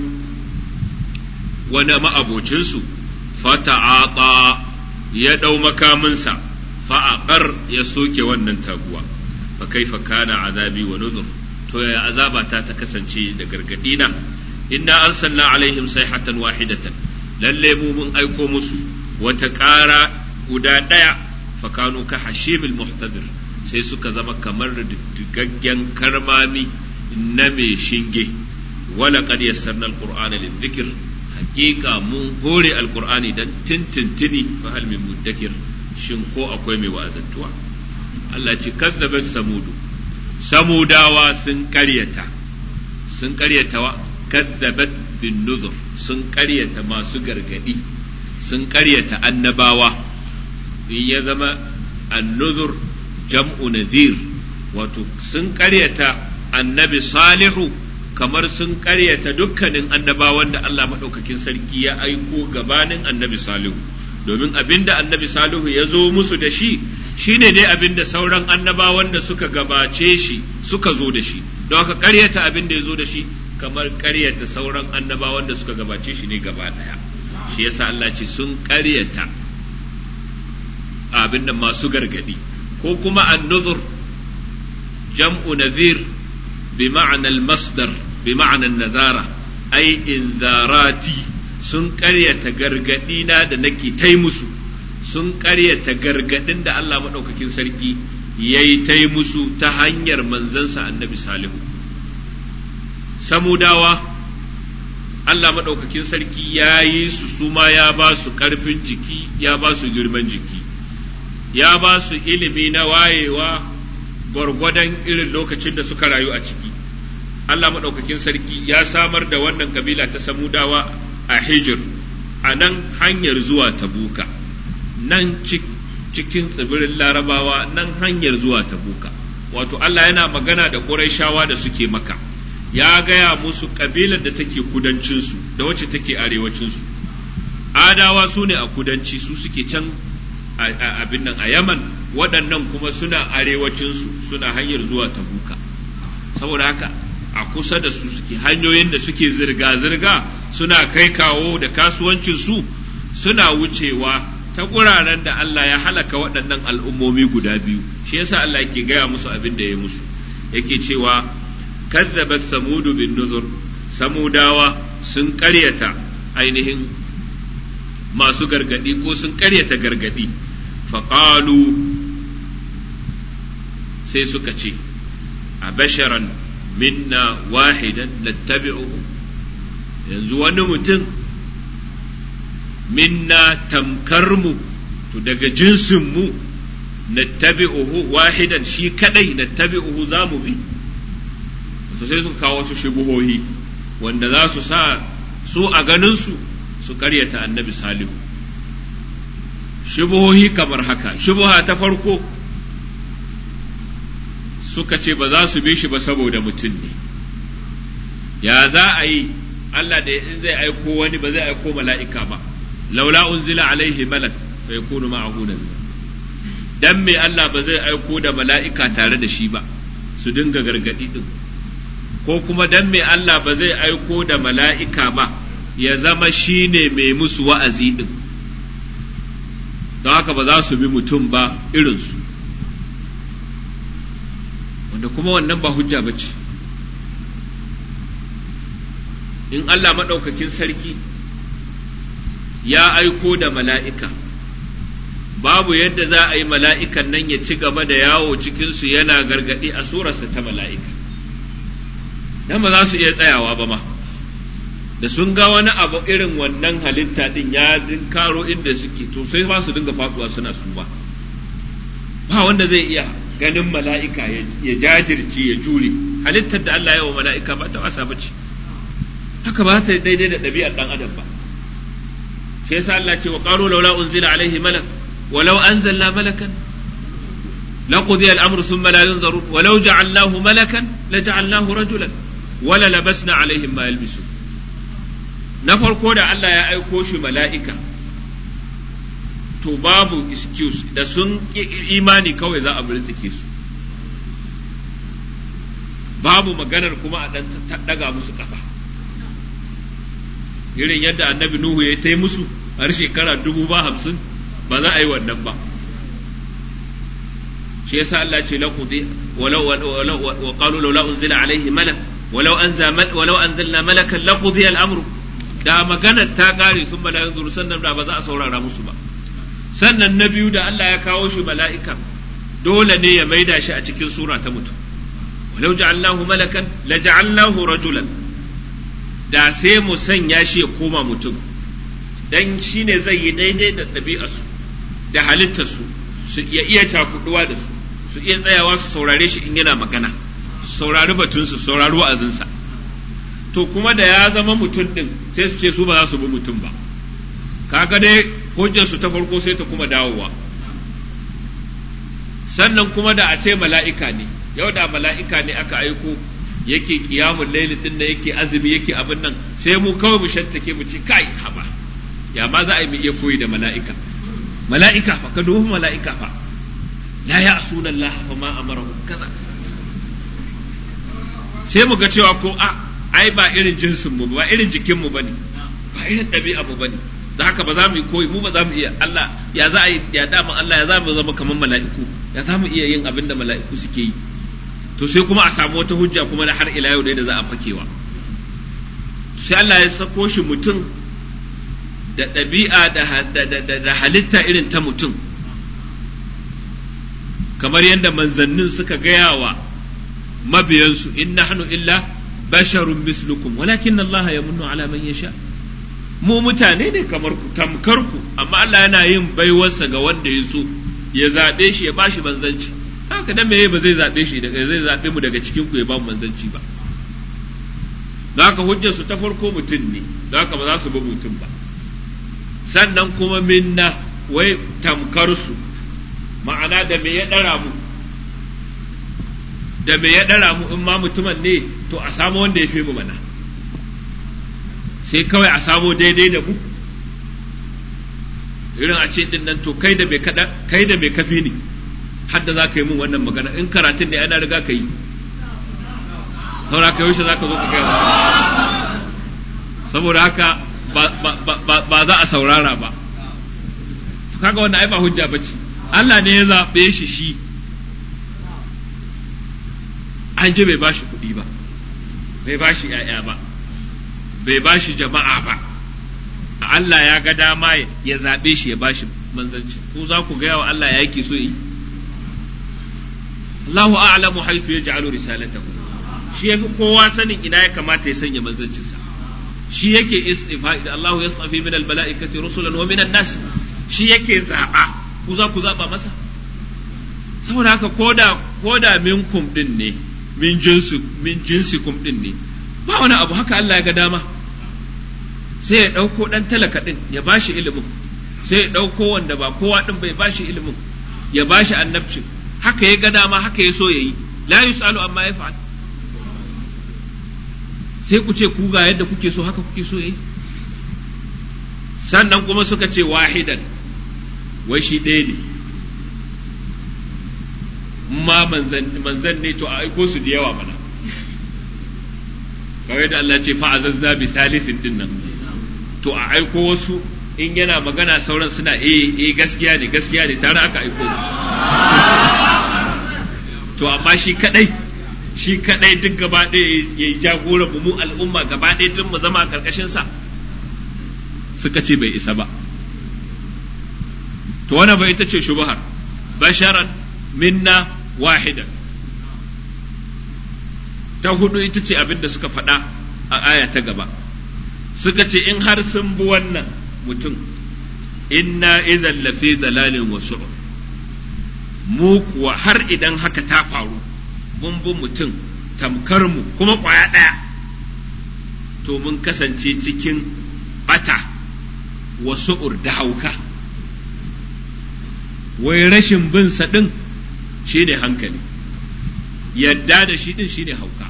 wani ma'abocinsu fata'ata ya ɗau makaminsa fa'aƙar ya soke wannan taguwa fa kaifa kana azabi wa nuzur to ya azaba ta ta kasance da gargadina inna arsalna alaihim sayhatan wahidatan lalle mu mun aiko musu wata ƙara guda ɗaya fa kanu ka hashimil muhtadir sai suka zama kamar digaggen karmami na mai shinge wala qad yassarna alqur'ana lidhikr hakika mun hore alqur'ani dan tintintini fa hal min muddakir shin ko akwai mai wa'azantuwa Allah ce kazzabat samudu samudawa sun karyata sun karyata wa kazzabat bin nuzur sun karyata masu gargadi sun karyata annabawa in ya zama annuzur jam'u nadhir wato sun karyata annabi salihu kamar sun karyata dukkanin annabawan da Allah maɗaukakin sarki ya aiko gabanin annabi salihu domin abinda annabi salihu ya zo musu da shi shine dai abinda sauran annabawan da suka gabace shi suka zo da shi don haka karyata abinda ya zo da shi kamar karyata sauran annabawan da suka gabace shi ne gaba ɗaya shi yasa Allah ce sun karyata abin da masu gargadi ko kuma annuzur jam'u nazir bi ma'anar masdar bi ma'anar nazara ai inzarati sun karyata gargadi na da nake tai musu sun karyata gargadin da Allah maɗaukakin sarki ya yi tai musu ta hanyar manzansa annabi salihu samudawa Allah maɗaukakin sarki ya yi su suma ya ba su ƙarfin jiki ya ba su girman jiki ya ba su ilimi na wayewa gwargwadon irin lokacin da suka rayu a ciki Allah maɗaukakin sarki ya samar da wannan kabila ta samudawa a hijir a nan hanyar zuwa tabuka nan cikin tsibirin larabawa nan hanyar zuwa tabuka wato Allah yana magana da Qurayshawa da suke maka ya gaya musu kabilar da take kudancinsu da wacce take arewacinsu adawa su ne a kudanci su suke can abin nan a yaman waɗannan kuma suna arewacinsu suna hanyar zuwa tabuka saboda haka a kusa da su suke hanyoyin da suke zirga-zirga suna kai kawo da kasuwancinsu suna wucewa ta guraren da Allah ya halaka waɗannan al'ummomi guda biyu shi yasa Allah yake gaya musu abin da ya musu yake cewa kazzabat samudu bin nuzur samudawa sun ƙaryata ainihin masu gargadi ko sun ƙaryata gargadi faƙalu sai suka ce a basharan minna wahidan nattabi'uhu yanzu wani mutum minna tamkarmu to daga jinsinmu nattabi'uhu wahidan shi kadai nattabi'uhu za mu bi to sai suka kawo su shubuhohi wanda za su sa su a ganinsu su karyata annabi salihu shubuhohi kamar haka shubuha ta farko suka ce ba za su bi shi ba saboda mutum ne ya za a yi Allah da in zai aiko wani ba zai aiko mala'ika ba laula unzila alaihi malak fa yakunu ma'ahu nadhira dan me Allah ba zai aiko da mala'ika tare da shi ba su dinga gargadi din ko kuma dan me Allah ba zai aiko da mala'ika ba ya zama shi ne mai musu wa'azi din don haka ba za su bi mutum ba irinsu wanda kuma wannan ba hujja ba ce in Allah maɗaukakin sarki ya aiko da mala'ika babu yadda za a yi mala'ikan nan ya ci gaba da yawo cikinsu yana gargaɗi a surarsa ta mala'ika dan ba za su iya tsayawa ba ma da sun ga wani abu irin wannan halitta din ya karo inda suke to sai ba su dinga faɗuwa suna su ba ba wanda zai iya ganin mala'ika ya jajirce ya jure halittar da Allah ya wa mala'ika ba ta wasa bace haka ba ta daidai da ɗabi'ar ɗan adam ba shi yasa Allah ce wa qalu laula unzila alaihi malak walau anzalna malakan لقضي الأمر ثم لا ينظرون ولو جعلناه ملكا لجعلناه رجلا ولا لبسنا عليهم ما يلبسون na farko da Allah ya aiko shi mala'ika to babu excuse da sun imani kawai za a birtike su babu maganar kuma a ɗan daga musu kafa irin yadda annabi Nuhu ya ta musu har shekara dubu ba hamsin ba za a yi wannan ba shi yasa Allah ce laqudi walau wa qalu laula unzila alaihi malak walau anza walau anzalna malakan laqudi al-amru da maganar ta kare sun bala yanzu sannan da ba za a saurara musu ba sannan na biyu da Allah ya kawo shi mala'ika dole ne ya maida shi a cikin sura ta mutum walau ja'alnahu malakan la ja'alnahu rajulan da sai mu sanya shi ya koma mutum dan shine zai yi daidai da ɗabi'arsu da halittarsu su iya iya cakuduwa da su su iya tsayawa su saurare shi in yana magana su saurari batunsu su saurari wa'azinsa to kuma da ya zama mutum din sai su ce su ba za su bi mutum ba kaga dai hujjar su ta farko sai ta kuma dawowa sannan kuma da a ce mala'ika ne yau da mala'ika ne aka aiko yake kiyamun laili din da yake azumi yake abin nan sai mu kawai mu shantake mu ce kai haba ya ma za a yi mu iya koyi da mala'ika mala'ika fa ka dubi mala'ika fa la ya'suna Allah fa ma amarahu kaza sai mu ga cewa ko a ai ba irin jinsin mu ba irin jikin mu bane ba irin ɗabi'a mu bane da haka ba za mu yi koyi mu ba za mu iya Allah ya za a yi ya dama Allah ya za mu zama kamar mala'iku ya za mu iya yin abin da mala'iku suke yi to sai kuma a samu wata hujja kuma da har ila yau dai da za a fakewa sai Allah ya sako shi mutum da ɗabi'a da halitta irin ta mutum kamar yadda manzannin suka gaya wa mabiyansu in nahnu illa basharun mislukum walakin Allah ya munnu ala man yasha mu mutane ne kamar ku tamkar ku amma Allah yana yin baiwarsa ga wanda ya so ya zaɓe shi ya bashi manzanci haka dan meye ba zai zaɓe shi daga zai zaɓe mu daga cikin ku ya ba mu manzanci ba don haka hujjar su ta farko mutum ne don haka ba za su bi mutum ba sannan kuma minna wai tamkar su ma'ana da me ya ɗara mu da me ya ɗara mu in ma mutumin ne to a samu wanda ya fi mu mana sai kawai a samu daidai da mu irin a ce din nan to kai da mai kada kai da mai kafi ne hadda za ka yi mun wannan magana in karatun ne ana riga ka yi saboda haka yaushe za ka zo ka kai saboda haka ba za a saurara ba to kaga wannan ai ba hujja bace Allah ne ya zaɓe shi shi an ji bai bashi kuɗi ba bai bashi ‘ya'ya ba bai bashi jama'a ba Allah ya ga dama ya zaɓe shi ya bashi manzanci ko za ku gaya wa Allah ya yake so yi Allahu a'lamu haythu yaj'alu risalatahu shi yafi kowa sanin ina ya kamata ya sanya manzancinsa shi yake istifa da Allahu yastafi min al-mala'ikati rusulan wa min an-nas shi yake zaba ku za ku zaba masa saboda haka koda koda minkum din ne min jinsi min jinsikum din ne ba wani abu haka Allah ya ga dama sai ya ɗauko ɗan talaka ɗin ya ba shi ilimin sai ya ɗauko wanda ba kowa ɗin bai ba shi ilimin ya ba shi annabcin haka ya ga dama haka ya so ya yi la yus'alu amma ya fa'al sai ku ce ku ga yadda kuke so haka kuke so ya yi sannan kuma suka ce wahidan wai shi ɗaya ne ma manzan ne to a aiko su da yawa mana kawai da Allah ce fa'azazna bi salisin din nan to a aiko wasu in yana magana sauran suna eh eh gaskiya ne gaskiya ne tare aka aiko to amma shi kadai shi kadai duk gaba ɗaya ya yi jagora mu al'umma gaba ɗaya tun mu zama a karkashin sa suka ce bai isa ba to wannan bai ita ce shubhar basharan minna wahidan ta hudu ita ce abin da suka faɗa a aya ta gaba suka ce in har sun bi wannan mutum inna idan lafi dalalin wasu mu kuwa har idan haka ta faru mun bi mutum tamkar mu kuma kwaya ɗaya to mun kasance cikin bata wasu da hauka wai rashin bin sa ɗin shi ne hankali yadda da shi ɗin shi ne hauka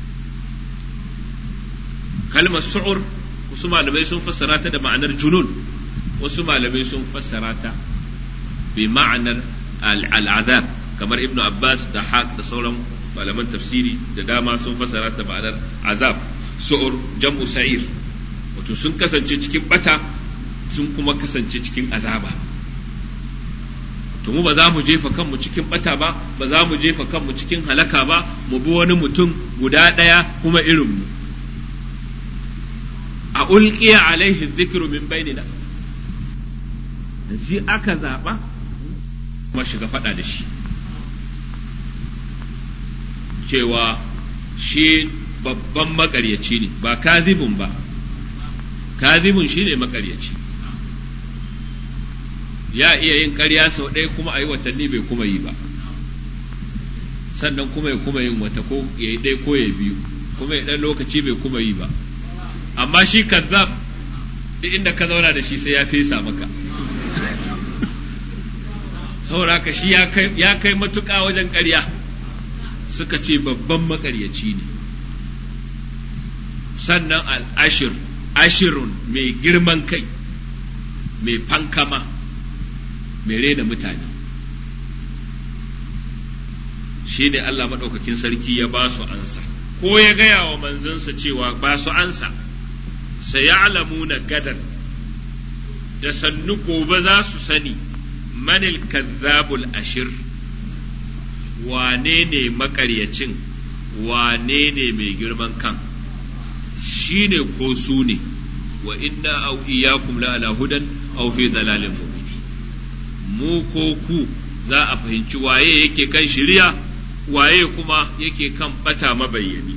kalmar su'ur wasu malamai sun fassara ta da ma'anar junun wasu malamai sun fassara ta bi ma'anar al'azab kamar ibnu abbas da haq da sauran malaman tafsiri da dama sun fassara ta ma'anar azab su'ur jam'u sa'ir wato sun kasance cikin bata sun kuma kasance cikin azaba to mu ba za mu jefa kanmu cikin bata ba ba za mu jefa kanmu cikin halaka ba mu bi wani mutum guda ɗaya kuma irin mu a ulqiya alaihi dhikru min bainina da shi aka zaɓa kuma shiga faɗa da shi cewa shi babban makaryaci ne ba kazibun ba kazibun shi ne makaryaci ya iya yin ƙarya sau ɗaya kuma a yi watanni bai kuma yi ba sannan kuma ya kuma yin wata ko ya yi ɗaya ko ya biyu kuma ya ɗan lokaci bai kuma yi ba amma shi kazzab duk inda ka zauna da shi sai ya fesa maka saboda ka shi ya kai matuƙa wajen ƙarya suka ce babban maƙaryaci ne sannan al'ashir ashirun mai girman kai mai fankama mai rena mutane shi ne Allah maɗaukakin sarki ya ba su ansa ko ya gaya wa manzansa cewa ba su ansa sayalamuna gadan da sannu gobe za su sani manil kazzabul ashir wane ne makaryacin wane ne mai girman kan shi ne ko su ne wa inna au iyakum la ala hudan aw fi dalalin mubin mu ko ku za a fahimci waye yake kan shirya waye kuma yake kan bata mabayyani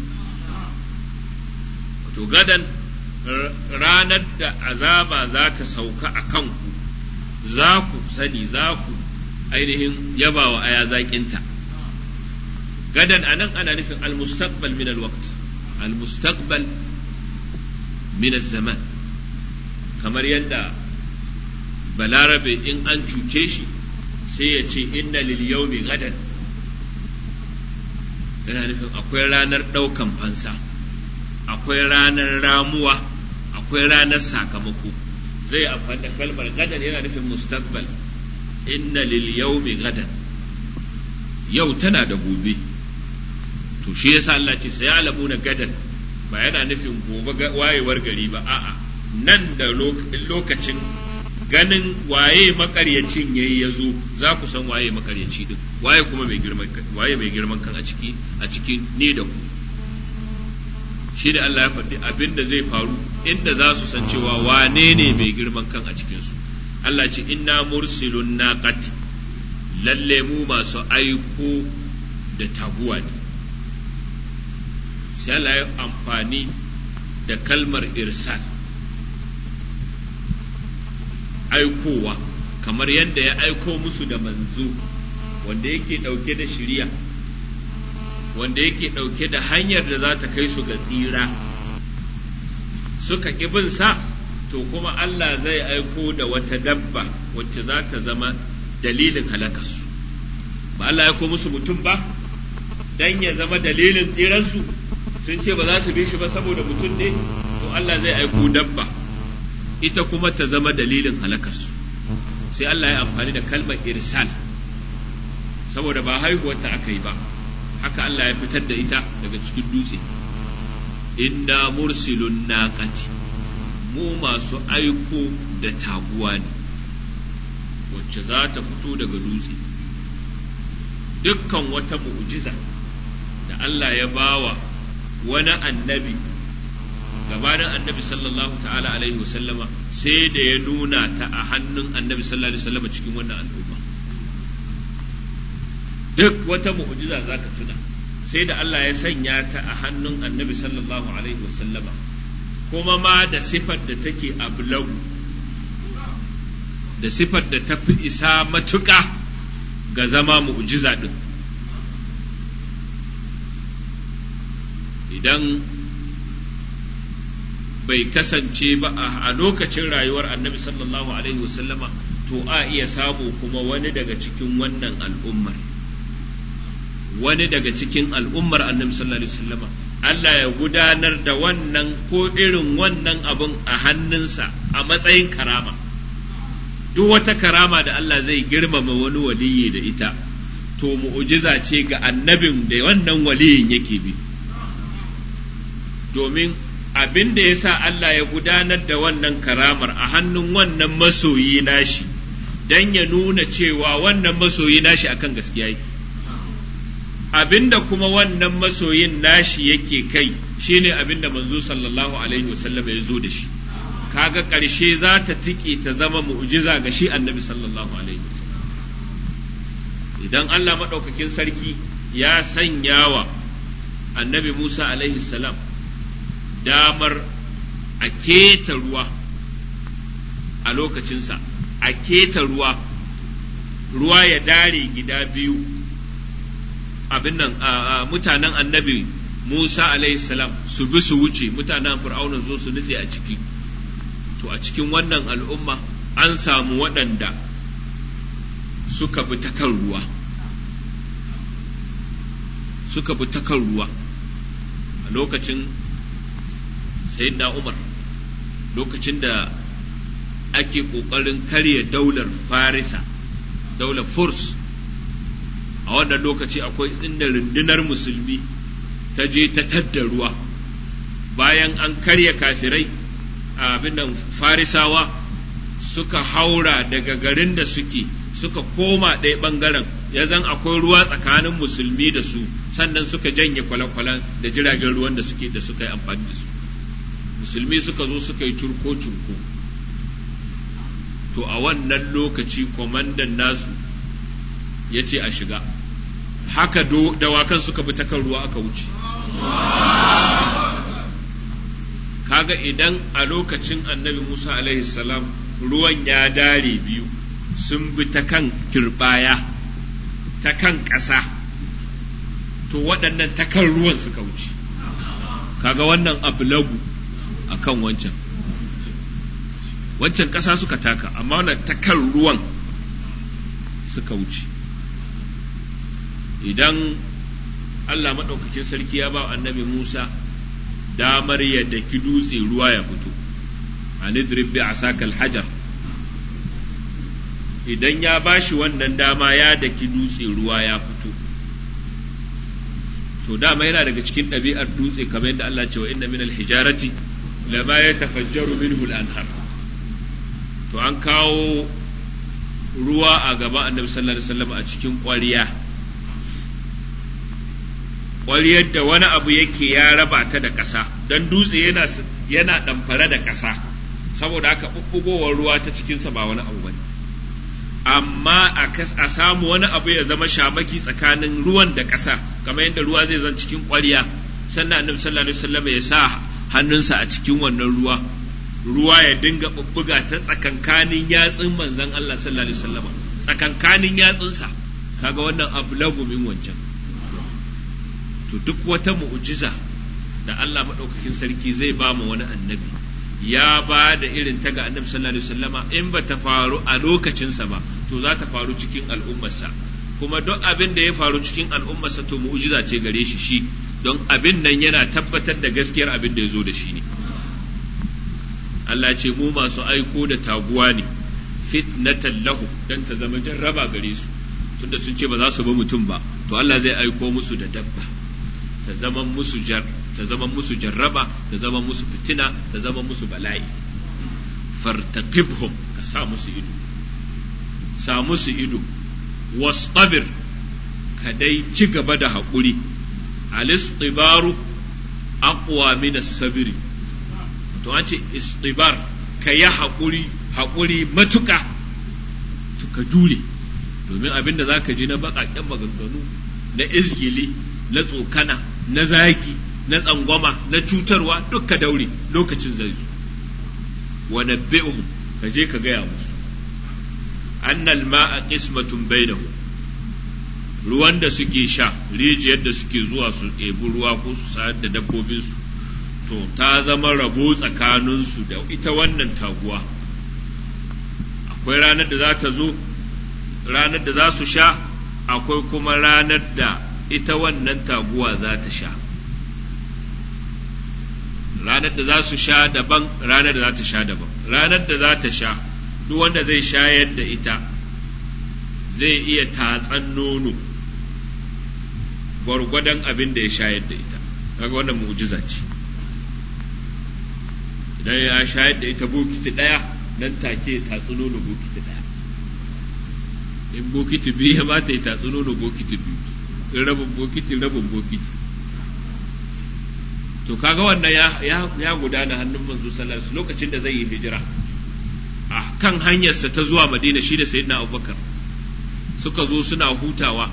wato gadan ranar da azaba za ta sauka a kanku za ku sani za ku ainihin yaba wa aya zaƙinta gadan anan ana nufin almustaqbal min alwaqt almustaqbal min zaman kamar yadda balarabe in an cuce shi sai ya ce inna lil yawmi gadan yana nufin akwai ranar ɗaukan fansa akwai ranar ramuwa akwai ranar sakamako zai amfani da kalmar gadan yana nufin mustaqbal inna lil yawmi gadan yau tana da gobe to shi yasa Allah ce sai alamuna gadan ba yana nufin gobe wayewar gari ba a'a nan da lokacin ganin waye makaryacin yayi ya zo za ku san waye makaryaci din waye kuma mai girman waye mai girman kan a ciki a cikin ni da ku shi da Allah ya faɗi abin da zai faru inda za su san cewa wane ne mai girman kan a cikin su Allah ce inna mursilun naqati lalle mu masu aiko da taguwa ne sai Allah ya amfani da kalmar irsal aikowa kamar yadda ya aiko musu da manzo wanda yake ɗauke da shiriya wanda yake ɗauke da hanyar da za ta kai su ga tsira suka ƙi bin sa to kuma Allah zai aiko da wata dabba wacce za ta zama dalilin halakarsu ba Allah ya aiko musu mutum ba dan ya zama dalilin tsiransu sun ce ba za su bi shi ba saboda mutum ne to Allah zai aiko dabba ita kuma ta zama dalilin halakarsu sai Allah ya amfani da kalmar irsal saboda ba haihuwarta aka yi ba haka Allah ya fitar da ita daga cikin dutse inna mursilun naqati mu masu aiko da taguwa ne wacce za ta fito daga dutse dukkan wata mu'jiza da Allah ya bawa wani annabi gabanin annabi sallallahu ta'ala alaihi wasallama sai da ya nuna ta a hannun annabi sallallahu alaihi wasallama cikin wannan al'umma duk wata mu'jiza za ka tuna sai da Allah ya sanya ta a hannun annabi sallallahu alaihi wasallama kuma ma da sifar da take ablagu da sifar da ta fi isa matuƙa ga zama mu'jiza din idan bai kasance ba a lokacin rayuwar annabi sallallahu alaihi wasallama to a iya samu kuma wani daga cikin wannan al'ummar wani daga cikin al'ummar annabi sallallahu alaihi wasallama Allah ya gudanar da wannan ko irin wannan abun a hannunsa a matsayin karama duk wata karama da Allah zai girmama wani waliyi da ita to mu'ujiza ce ga annabin da wannan waliyin yake bi domin abin da ya sa Allah ya gudanar da wannan karamar a hannun wannan masoyi nashi don ya nuna cewa wannan masoyi nashi akan gaskiya yake abin da kuma wannan masoyin nashi yake kai shine abin da manzo sallallahu alaihi wasallam ya zo da shi kaga ƙarshe za ta tike ta zama mu'jiza ga shi annabi sallallahu alaihi wasallam idan Allah maɗaukakin sarki ya sanya wa annabi Musa alaihi salam damar a keta ruwa a lokacinsa a keta ruwa ruwa ya dare gida biyu abin nan mutanen annabi Musa salam su bi su wuce mutanen fir'auna zo su nutse a ciki to a cikin wannan al'umma an samu waɗanda suka bi ta kan ruwa suka bi ta kan ruwa a lokacin sayyidina Umar lokacin da ake ƙoƙarin karya daular Farisa daular Furs a wannan lokaci akwai inda rundunar musulmi ta je ta tadda ruwa bayan an karya kafirai abin nan Farisawa suka haura daga garin da suke suka koma ɗaya ɓangaren ya zan akwai ruwa tsakanin musulmi da su sannan suka janye kwale-kwalen da jiragen ruwan da suke da suka yi amfani da su musulmi suka zo suka yi curko-curko to a wannan lokaci kwamandan nasu ya ce a shiga haka dawakan suka bi ta kan ruwa aka wuce kaga idan a lokacin annabi musa alaihi salam ruwan ya dare biyu sun bi ta kan turbaya ta kan ƙasa to waɗannan ta kan ruwan suka wuce kaga wannan ablagu a kan wancan wancan ƙasa suka taka amma wannan ta kan ruwan suka wuce idan Allah maɗaukakin sarki ya ba annabi Musa damar ya daki dutse ruwa ya fito a nidrib bi asakal hajar idan ya bashi wannan dama ya daki dutse ruwa ya fito to dama yana daga cikin ɗabi'ar dutse kamar yadda Allah ce wa inna min hijarati lama yatafajjaru minhu al-anhar to an kawo ruwa a gaban annabi sallallahu alaihi wasallam a cikin ƙwariya ƙwariyar da wani abu yake ya raba ta da ƙasa don dutse yana yana ɗamfare da ƙasa saboda haka ɓuɓɓugowar ruwa ta cikinsa ba wani abu bane amma a samu wani abu ya zama shamaki tsakanin ruwan da ƙasa kamar yadda ruwa zai zan cikin ƙwariya sannan annabi sallallahu alaihi wasallam ya sa hannunsa a cikin wannan ruwa ruwa ya dinga bubbuga ta tsakankanin yatsun manzon Allah sallallahu alaihi wasallam tsakankanin yatsunsa kaga wannan abu lagu min wancan to duk wata mu'jiza da Allah madaukakin sarki zai ba mu wani annabi ya ba da irin ta ga annabi sallallahu alaihi wasallama in ba ta faru a lokacinsa ba to za ta faru cikin al'ummarsa kuma duk abin da ya faru cikin al'ummarsa to mu'jiza ce gare shi shi don abin nan yana tabbatar da gaskiyar abin da ya zo da shi ne Allah ce mu masu aiko da taguwa ne fitnatan lahu dan ta zama jarraba gare su tunda sun ce ba za su bi mutum ba to Allah zai aiko musu da dabba ta zama musu jar ta zama musu jarraba ta zama musu fitina ta zama musu bala'i fartaqibhum ka sa musu ido sa musu ido wastabir ka dai ci gaba da haƙuri alistibaru aqwa min as-sabri to an ce istibar ka yi haƙuri haƙuri matuƙa to ka jure domin abin da za ka ji na baƙaƙen maganganu na izgili na tsokana na zagi na tsangwama na cutarwa duk ka daure lokacin zai zo wa nabbi'uhum ka je ka gaya musu annal ma'a qismatun bainahum ruwan da suke sha rijiyar da suke zuwa su ɗebi ruwa ko su sayar da dabbobinsu to ta zama rabo tsakaninsu da ita wannan taguwa akwai ranar da za ta zo ranar da za su sha akwai kuma ranar da ita wannan taguwa za ta sha ranar da za su sha daban ranar da za ta sha daban ranar da za ta sha duk wanda zai shayar da ita zai iya tatsan nono gwargwadon abin da ya shayar da ita kaga wannan mu'jiza ce idan ya shayar da ita bokiti ɗaya nan take tatsi nono bokiti ɗaya in bokiti biyu ya ba ta yi tatsi nono bokiti biyu in rabin bokiti rabin bokiti to kaga wannan ya, ya, ya gudana hannun manzo sallallahu alaihi lokacin da zai yi hijira a kan hanyarsa ta zuwa madina shi da sayyidina abubakar suka zo suna hutawa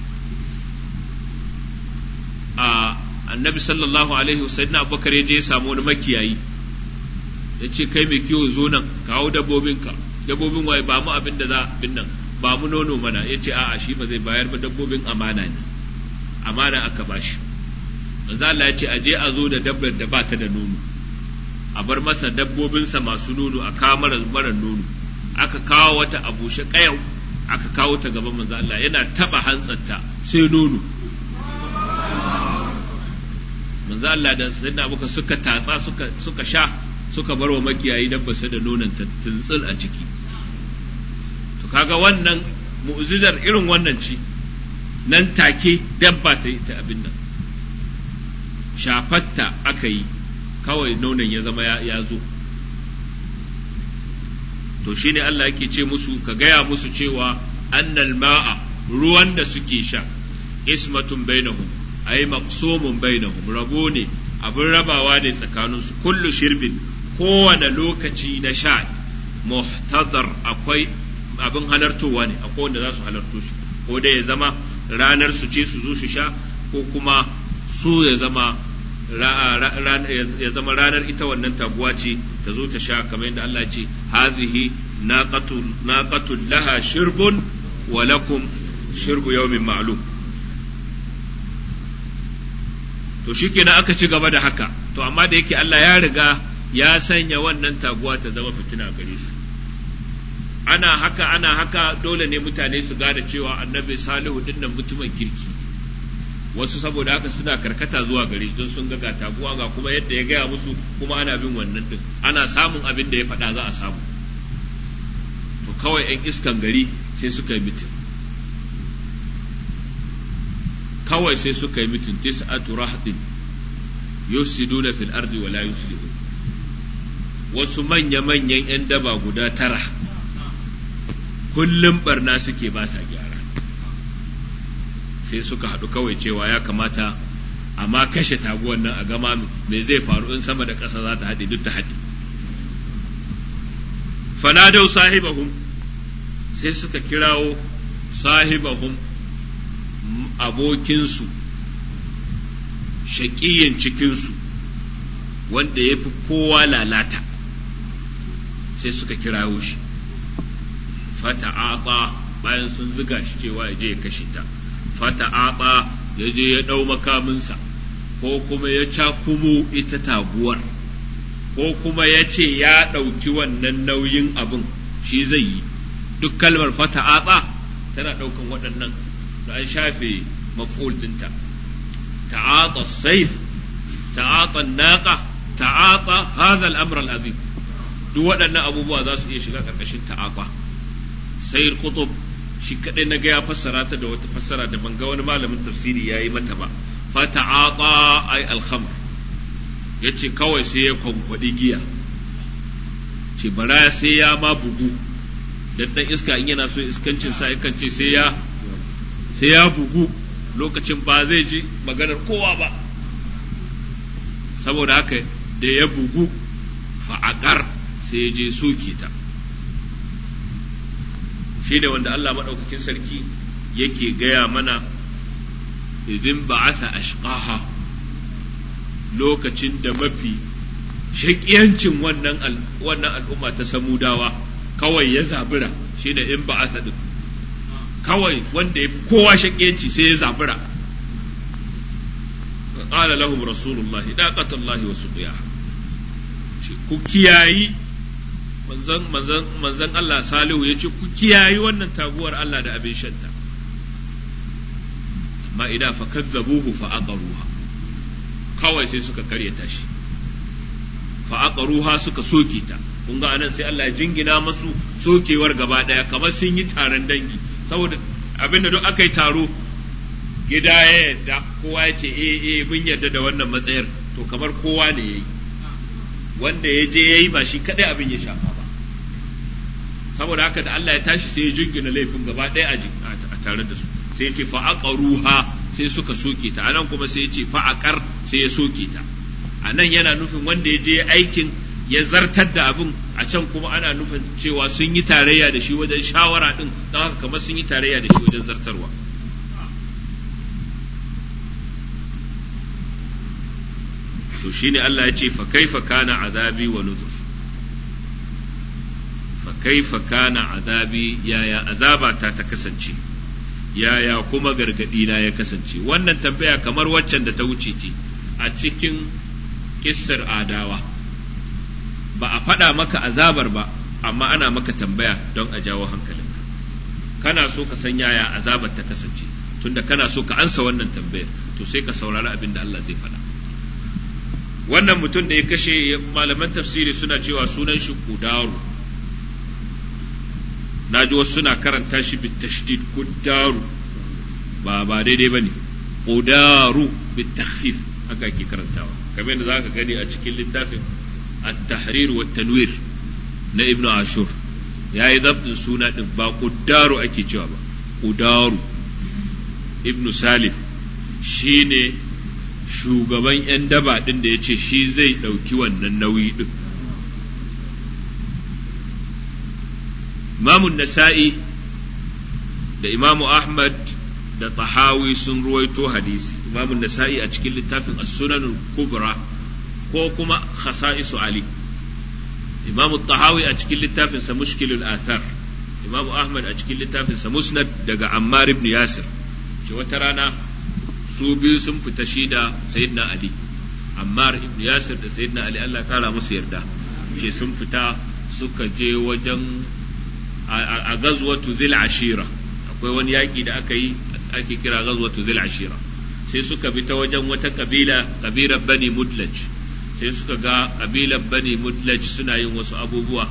a annabi sallallahu alaihi wasallam abubakar ya je ya samu wani makiyayi ya ce kai mai kiwo zo nan kawo dabbobinka dabbobin waye ba mu abin da za abin nan ba mu nono mana ya ce a'a shi ba zai bayar ba dabbobin amana ne amana aka bashi manzo Allah ya ce a je a zo da dabbar da ba ta da nono a bar masa dabbobinsa masu nono a kawo mara mara nono aka kawo wata abushe kayau aka kawo ta gaban manzo Allah yana taba hantsarta sai nono manzo Allah da sayyidina Abubakar suka tatsa suka suka sha suka bar wa makiyayi dabbarsa da nonon ta tuntsul a ciki to kaga wannan mu'jizar irin wannan ci nan take dabba ta yi ta abin nan shafatta aka yi kawai nonon ya zama ya zo to shine Allah yake ce musu ka gaya musu cewa annal ma'a ruwan da suke sha ismatun bainahum ay maqsumun bainahum rabo ne abin rabawa ne tsakaninsu kullu shirbin kowane lokaci na sha muhtadar akwai abin halartowa ne akwai wanda za su halarto shi ko da ya zama ranar su ce su zo su sha ko kuma su ya zama ya zama ranar ita wannan taguwa ce ta zo ta sha kamar yadda Allah ce hazihi naqatul laha shirbun wa lakum shirbu yawmin ma'lum to shikenan aka ci gaba da haka to amma da yake Allah ya riga ya sanya wannan taguwa ta zama fitina gare su ana haka ana haka dole ne mutane su gane cewa annabi salihu dinnan mutumin kirki wasu saboda haka suna karkata zuwa gari don sun ga taguwa ga kuma yadda ya gaya musu kuma ana bin wannan din ana samun abin da ya faɗa za a samu to kawai 'yan iskan gari sai suka yi mitin kawai sai suka yi mitin tis'atu rahdin yufsiduna fil ardi wa la yuslihun wasu manya-manyan 'yan daba guda tara kullum barna suke ba ta gyara sai suka haɗu kawai cewa ya kamata amma kashe taguwan nan a gama me zai faru in sama da ƙasa za ta haɗe duk ta haɗe fanadau sahibahum sai suka kirawo sahibahum abokinsu shaƙiyin cikinsu wanda ya fi kowa lalata sai suka kirawo shi fata'aɓa bayan sun ziga shi cewa ya je ya kashe ta fata'aɓa ya je ya ɗau makaminsa ko kuma ya cakumo ita taguwar ko kuma ya ce ya ɗauki wannan nauyin abin shi zai yi duk kalmar fata'aɓa tana ɗaukan waɗannan da an shafe maf'ul ɗinta ta'ata saif ta'ata naqa ta'ata hadha al-amr al-azim duk waɗannan abubuwa za su iya shiga ƙarƙashin ta'aqa sayyid qutb shi kadai na ga ya fassara ta da wata fassara da ban ga wani malamin tafsiri yayi mata ba fa ta'aqa ay al-khamr yace kawai sai ya kwankwadi giya ce bara sai ya ma bugu dan dan iska in yana so iskancin sa yakan ce sai ya sai ya bugu lokacin ba zai ji maganar kowa ba saboda haka da ya bugu fa'akar sai ya je soke ta shi ne wanda Allah maɗaukakin sarki yake gaya mana idin ba'atha ashqaha lokacin da mafi shaƙiyancin wannan wannan al'umma ta samudawa kawai ya zabura shi ne in ba'atha din kawai wanda ya fi kowa shaƙiyanci sai ya zabura qala lahum rasulullahi daqatullahi wa suqiyaha ku kiyayi manzon manzon manzon Allah Salihu ya ce ku kiyayi wannan taguwar Allah da abin shanta amma idan fa kazzabuhu fa aqaruha kawai sai suka karyata shi fa aqaruha suka soke ta kun ga anan sai Allah ya jingina masu sokewar gaba daya kamar sun yi taron dangi saboda abinda duk aka yi taro gida ya yadda kowa ya ce eh eh mun yarda da wannan matsayar to kamar kowa ne yayi wanda ya je yayi ba shi kadai abin ya shafa ba saboda haka da Allah ya tashi sai ya jingina laifin gaba ɗaya a tare da su sai ya ce fa aqaruha sai suka soke ta anan kuma sai ya ce fa aqar sai ya soke ta anan yana nufin wanda ya je aikin ya zartar da abin a can kuma ana nufin cewa sun yi tarayya da shi wajen shawara din don haka kamar sun yi tarayya da shi wajen zartarwa to shine Allah ya ce fa kaifa kana azabi wa nuzur fa kaifa kana azabi yaya azaba ta ta kasance yaya kuma gargadi na ya kasance wannan tambaya kamar waccan da ta wuce ce a cikin kissar adawa ba a faɗa maka azabar ba amma ana maka tambaya don a jawo hankalinka kana so ka san yaya azabar ta kasance tunda kana so ka ansa wannan tambayar to sai ka saurari abin da Allah zai faɗa wannan mutum da ya kashe malaman tafsiri suna cewa sunan shi kudaru na ji wasu suna karanta shi bit tashdid kudaru ba ba daidai bane kudaru bit takhfif haka ake karantawa kamar yadda zaka gani a cikin littafin at-tahrir wa tanwir na ibnu ashur yayi zabtin suna din ba kudaru ake cewa ba kudaru ibnu salif shine shugaban 'yan daba ɗin da ya ce shi zai ɗauki wannan nauyi ɗin. Imamun Nasa'i da Imamu Ahmad da Tahawi sun ruwaito hadisi, Imamun Nasa'i a cikin littafin As-Sunan Kubra ko kuma Khasa'isu Ali. Imamu Tahawi a cikin littafinsa Mushkilul Athar, Imamu Ahmad a cikin littafinsa Musnad daga Ammar ibn Yasir, ce wata rana su biyu sun fita shi da sayyidina ali ammar ibn yasir da sayyidina ali Allah kara musu yarda ce sun fita suka je wajen a gazwatu zil ashira akwai wani yaƙi da aka yi ake kira gazwatu zil ashira sai suka bi ta wajen wata kabila kabilar bani mudlaj sai suka ga kabilar bani mudlaj suna yin wasu abubuwa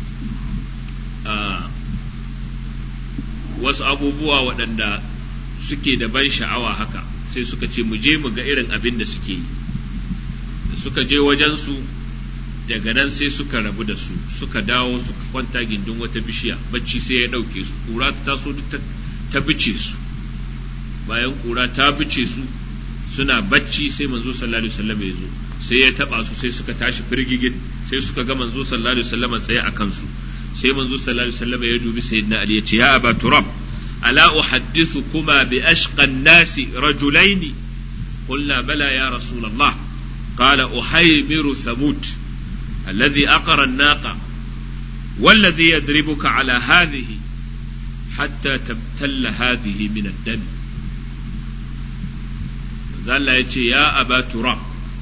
wasu abubuwa waɗanda suke da ban sha'awa haka sai suka ce mu je mu ga irin abin da suke yi da suka je wajensu daga nan sai suka rabu da su suka dawo suka kwanta gindin wata bishiya bacci sai ya ɗauke su ƙura ta taso duk ta bice su bayan ƙura ta bice su suna bacci sai manzo sallallahu alaihi wasallam ya zo sai ya taba su sai suka tashi firgigin sai suka ga manzo sallallahu alaihi wasallam tsaye a kansu sai manzo sallallahu alaihi wasallam ya dubi sayyidina ali ya ce ya aba turab ala uhaddithukuma bi ashqa an-nasi rajulaini قلنا بلى يا رسول الله قال أحيمر ثمود الذي أقر الناقة والذي يضربك على هذه حتى تبتل هذه من الدم Allah ya ce, Ya aba Turam,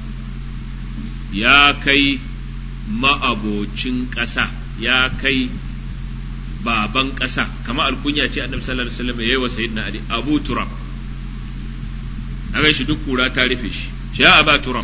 ya kai ma'abocin ƙasa, ya kai baban ƙasa, kama alkunya ce annabi sallallahu alaihi wasallam ya yi wa sayyidina Ali, Abu Turam. A shi duk kura ta rufe shi, shi ya aba Turam.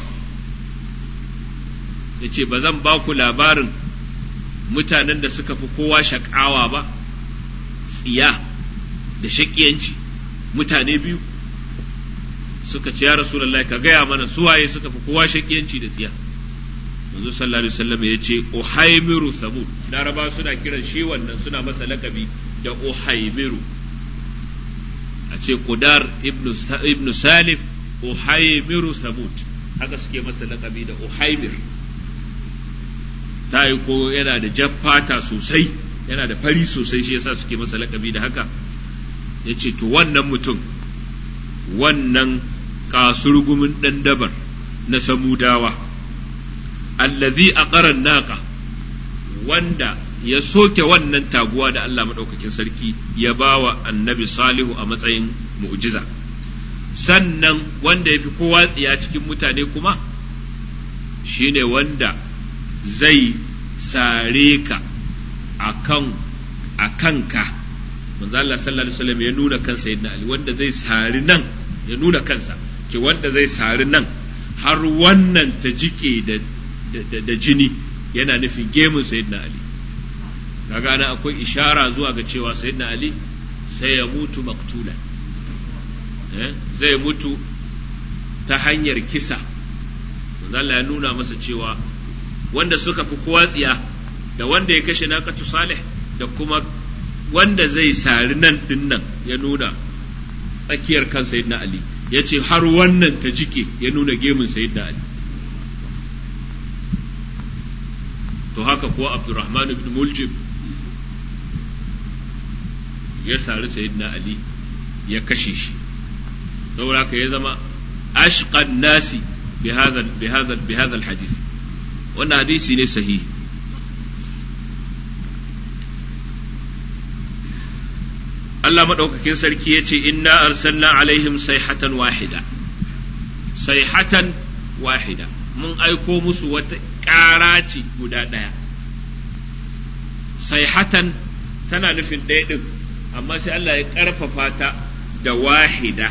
Ya ce, Ba zan ba ku labarin mutanen da suka fi kowa shaƙawa ba, tsiya da shaƙiyanci, mutane biyu. suka ce ya rasulullahi ka gaya mana suwaye suka fi kowa shakiyanci da tsiya manzo sallallahu alaihi wasallam ya ce uhaimiru samud laraba suna kiran shi wannan suna masa lakabi da uhaimiru a ce qudar ibnu ibnu salif uhaimiru samud haka suke masa lakabi da uhaimir ta yi ko yana da jaffata sosai yana da fari sosai shi yasa suke masa lakabi da haka ya ce to wannan mutum wannan kasurgumin ɗan dabar na samudawa allazi a ƙaran naƙa wanda ya soke wannan taguwa da Allah maɗaukakin sarki ya ba wa annabi salihu a matsayin mu'jiza sannan wanda ya fi kowa tsiya cikin mutane kuma shine wanda zai sare ka a kanka manzo Allah sallallahu alaihi wasallam ya nuna kansa yadda Ali wanda zai sari nan ya nuna kansa ke wanda zai sari nan har wannan ta jike da, da, jini yana nufin gemun sayyidina Ali kaga ana akwai ishara zuwa ga cewa sayyidina Ali sai ya mutu maktula eh? zai mutu ta hanyar kisa manzo Allah ya nuna masa cewa wanda suka fi kowa tsiya da wanda ya kashe naqatu salih da kuma wanda zai sari nan din nan ya nuna tsakiyar kan sayyidina Ali ya ce har wannan ta jike ya nuna gemun sayyidina Ali to haka kuwa Abdurrahman ibn Muljib ya sari sayyidina Ali ya kashe shi saboda haka ya zama ashqan nasi bi hadha bi hadha bi hadha alhadith wannan hadisi ne sahihi Allah maɗaukakin sarki ya ce inna arsalna alaihim sayhatan wahida sayhatan wahida mun aiko musu wata ƙara ce guda ɗaya sayhatan tana nufin ɗaya ɗin amma sai Allah ya ƙarfafa ta da wahida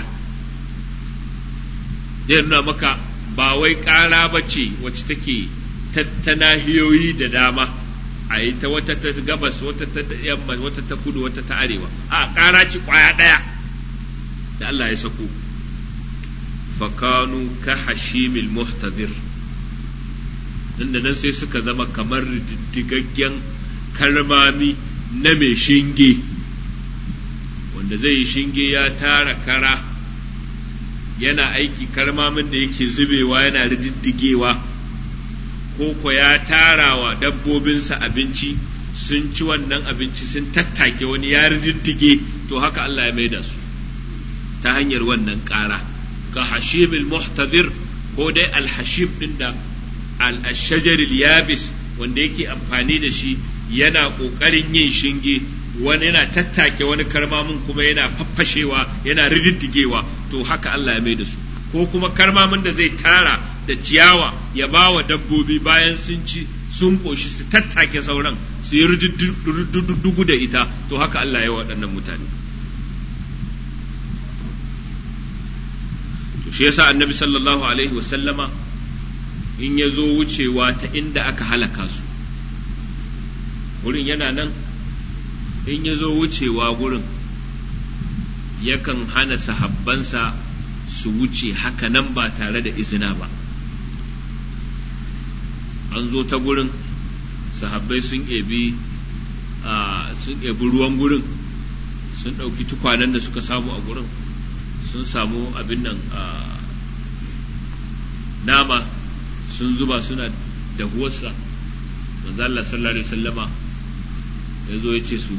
zai nuna maka ba wai ƙara ba ce wacce take ta nahiyoyi da dama a yi ta wata ta gabas wata ta yamma wata ta kudu wata ta arewa a ƙara ci ƙwaya ɗaya da Allah ya sako fakanu ka hashimil muhtadir inda nan sai suka zama kamar diddigaggen kalmami na mai shinge wanda zai yi shinge ya tara kara yana aiki karmamin da yake zubewa yana rididdigewa ko ko ya tara wa dabbobinsa abinci sun ci wannan abinci sun tattake wani ya rididdige to haka Allah ya maida su ta hanyar wannan ƙara ka hashimil muhtadir ko dai alhashim din da al-shajaril yabis wanda yake amfani da shi yana ƙoƙarin yin shinge wani yana tattake wani karmamin kuma yana faffashewa yana rididdigewa to haka Allah ya mai da su ko kuma karmamin da zai tara da ciyawa ya ba wa dabbobi bayan sun ci sun ƙoshi su tattake sauran su yi rididdugu da ita to haka Allah ya waɗannan mutane shi yasa annabi sallallahu alaihi wasallama in ya zo wucewa ta inda aka halaka su wurin yana nan in ya zo wucewa gurin yakan hana sahabbansa su wuce haka nan ba tare da izina ba an zo ta gurin sahabbai sun ebi sun ebi ruwan gurin sun ɗauki tukwanen da suka samu a gurin sun samu abin nan nama sun zuba suna dahuwarsa manzo Allah sallallahu alaihi wasallama ya zo ya ce su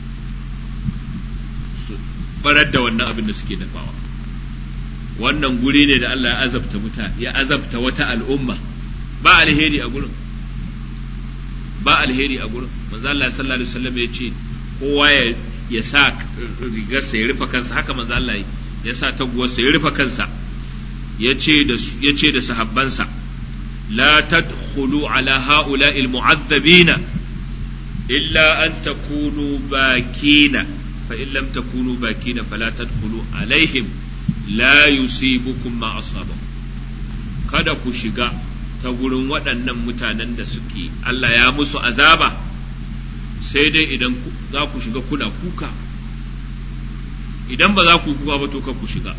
barar da wannan abin da suke dafawa wannan guri ne da Allah ya azabta mutane ya azabta wata al'umma ba alheri a gurin ba alheri a gurin manzo Allah sallallahu alaihi wasallam ya ce kowa ya ya sa rigarsa ya rufe kansa haka manzo Allah ya sa taguwarsa ya rufe kansa ya ce da ya ce da sahabbansa la tadkhulu ala ha'ula'i al-mu'adhdhabina illa an takunu bakina fa in lam takunu bakina fala tadkhulu alaihim la yusibukum ma asabahum kada ku shiga ta gurin waɗannan mutanen da suke Allah ya musu azaba sai dai idan za ku shiga kuna kuka idan ba za ku kuka ba to ku shiga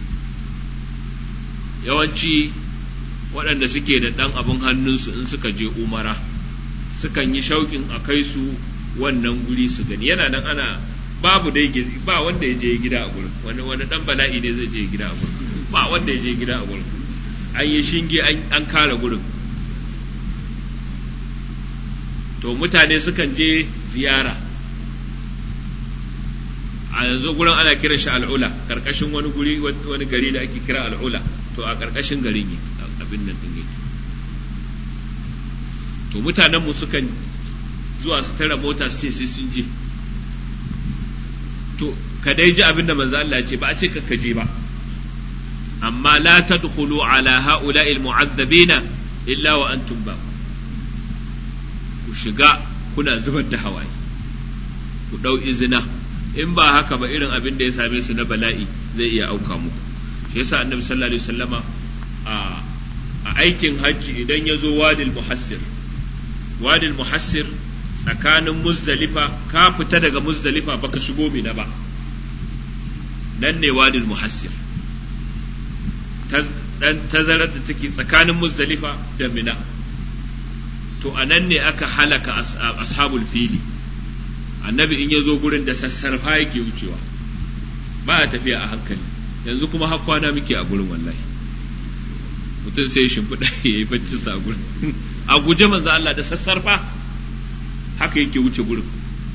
yawanci waɗanda suke da ɗan abin hannunsu in suka je umara sukan yi shauƙin a kai su wannan guri su gani yana nan ana babu dai ba wanda ya je gida a gurin wani wani dan bala'i ne zai je gida a gurin ba wanda ya je gida a gurin an yi shinge an kare gurin to mutane sukan je ziyara a yanzu gurin ana kiran shi al'ula karkashin wani guri wani gari da ake kira al'ula to a karkashin garin yi abin nan din yake to mutanenmu sukan zuwa su tara mota su ce sai sun je to ka dai ji abin da manzo Allah ya ce ba a ce ka je ba amma la tadkhulu ala ha'ula'il mu'azzabina illa wa antum ba ku shiga kuna zubar da hawaye ku dau izina in ba haka ba irin abin da ya same su na bala'i zai iya auka muku shi yasa annabi sallallahu alaihi wasallama a a aikin hajji idan ya zo wadil muhassir wadil muhassir tsakanin muzdalifa ka fita daga muzdalifa baka shigo mina ba nan ne wadil muhassir dan tazarar da take tsakanin muzdalifa da mina to a nan ne aka halaka ashabul fili annabi in ya zo gurin da sassarfa yake wucewa ba a tafiya a hankali yanzu kuma har kwana muke a gurin wallahi mutum sai shimfiɗa ya yi bacci sa gurin a guje manzo Allah da sassarfa haka yake wuce gurin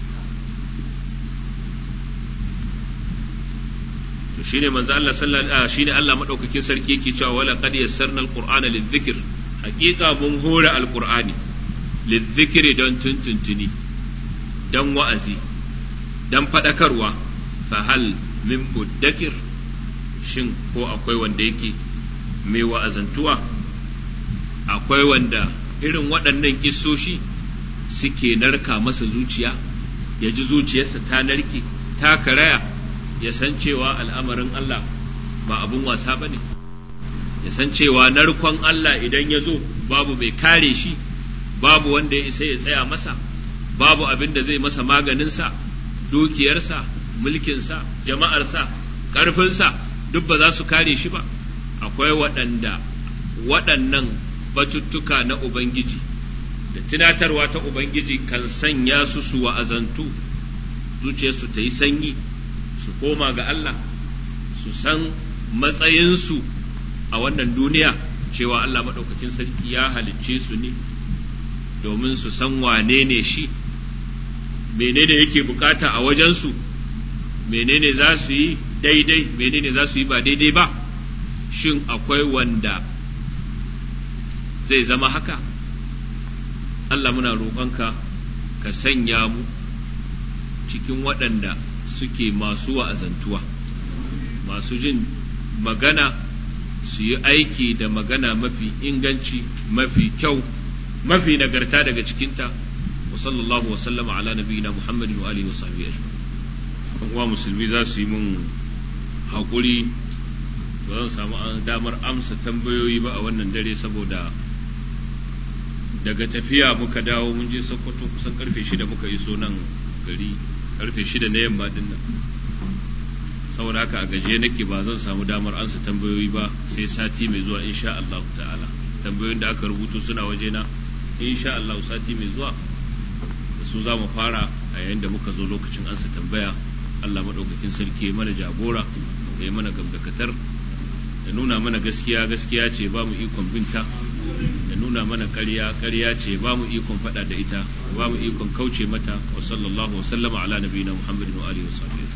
to shine manzo Allah sallallahu shine Allah madaukakin sarki yake cewa wala qad yassarna alqur'ana lidhikr haqiqa mun hora alqur'ani lidhikri don tuntuntuni dan wa'azi dan fadakarwa fa hal min muddakir shin ko akwai wanda yake mai wa'azantuwa akwai wanda irin waɗannan kissoshi suke narka masa zuciya ya ji zuciyarsa ta narke ta karaya ya san cewa al'amarin Allah ba abun wasa ba ne ya san cewa narkon Allah idan ya zo babu mai kare shi babu wanda ya isa ya tsaya masa babu abin da zai masa maganinsa dukiyarsa mulkinsa jama'arsa ƙarfinsa duk ba za su kare shi ba akwai waɗanda waɗannan batuttuka na Ubangiji da tunatarwa ta Ubangiji kan sanya su su wa'azantu zuciyarsu ta yi sanyi su koma ga Allah su san matsayinsu a wannan duniya cewa Allah maɗaukakin sarki ya halicce su ne domin su san wane ne shi menene yake bukata a wajensu menene za su yi daidai menene za su yi ba daidai ba shin akwai wanda zai zama haka Allah muna roƙonka ka sanya mu cikin waɗanda suke masu wa'azantuwa masu jin magana su yi aiki da magana mafi inganci mafi kyau mafi nagarta daga cikinta wa sallallahu wa sallama ala nabiyina muhammadin wa alihi wa sahbihi ajma'in uwa musulmi za su yi mun haƙuri ba zan samu damar amsa tambayoyi ba a wannan dare saboda daga tafiya muka dawo mun je sokoto kusan karfe shida muka iso nan gari karfe shida na yamma din nan saboda haka a gaje nake ba zan samu damar ansa tambayoyi ba sai sati mai zuwa insha Allah ta'ala tambayoyin da aka rubuto suna wajena insha Allah sati mai zuwa da su za mu fara a yayin da muka zo lokacin ansa tambaya Allah maɗaukakin sarki ya mana jagora ya yi mana gamdakatar da nuna mana gaskiya gaskiya ce ba mu ikon binta da nuna mana ƙarya ƙarya ce ba mu ikon faɗa da ita ba mu ikon kauce mata wa sallallahu wa sallama ala nabiyina muhammadin wa alihi wa sahbihi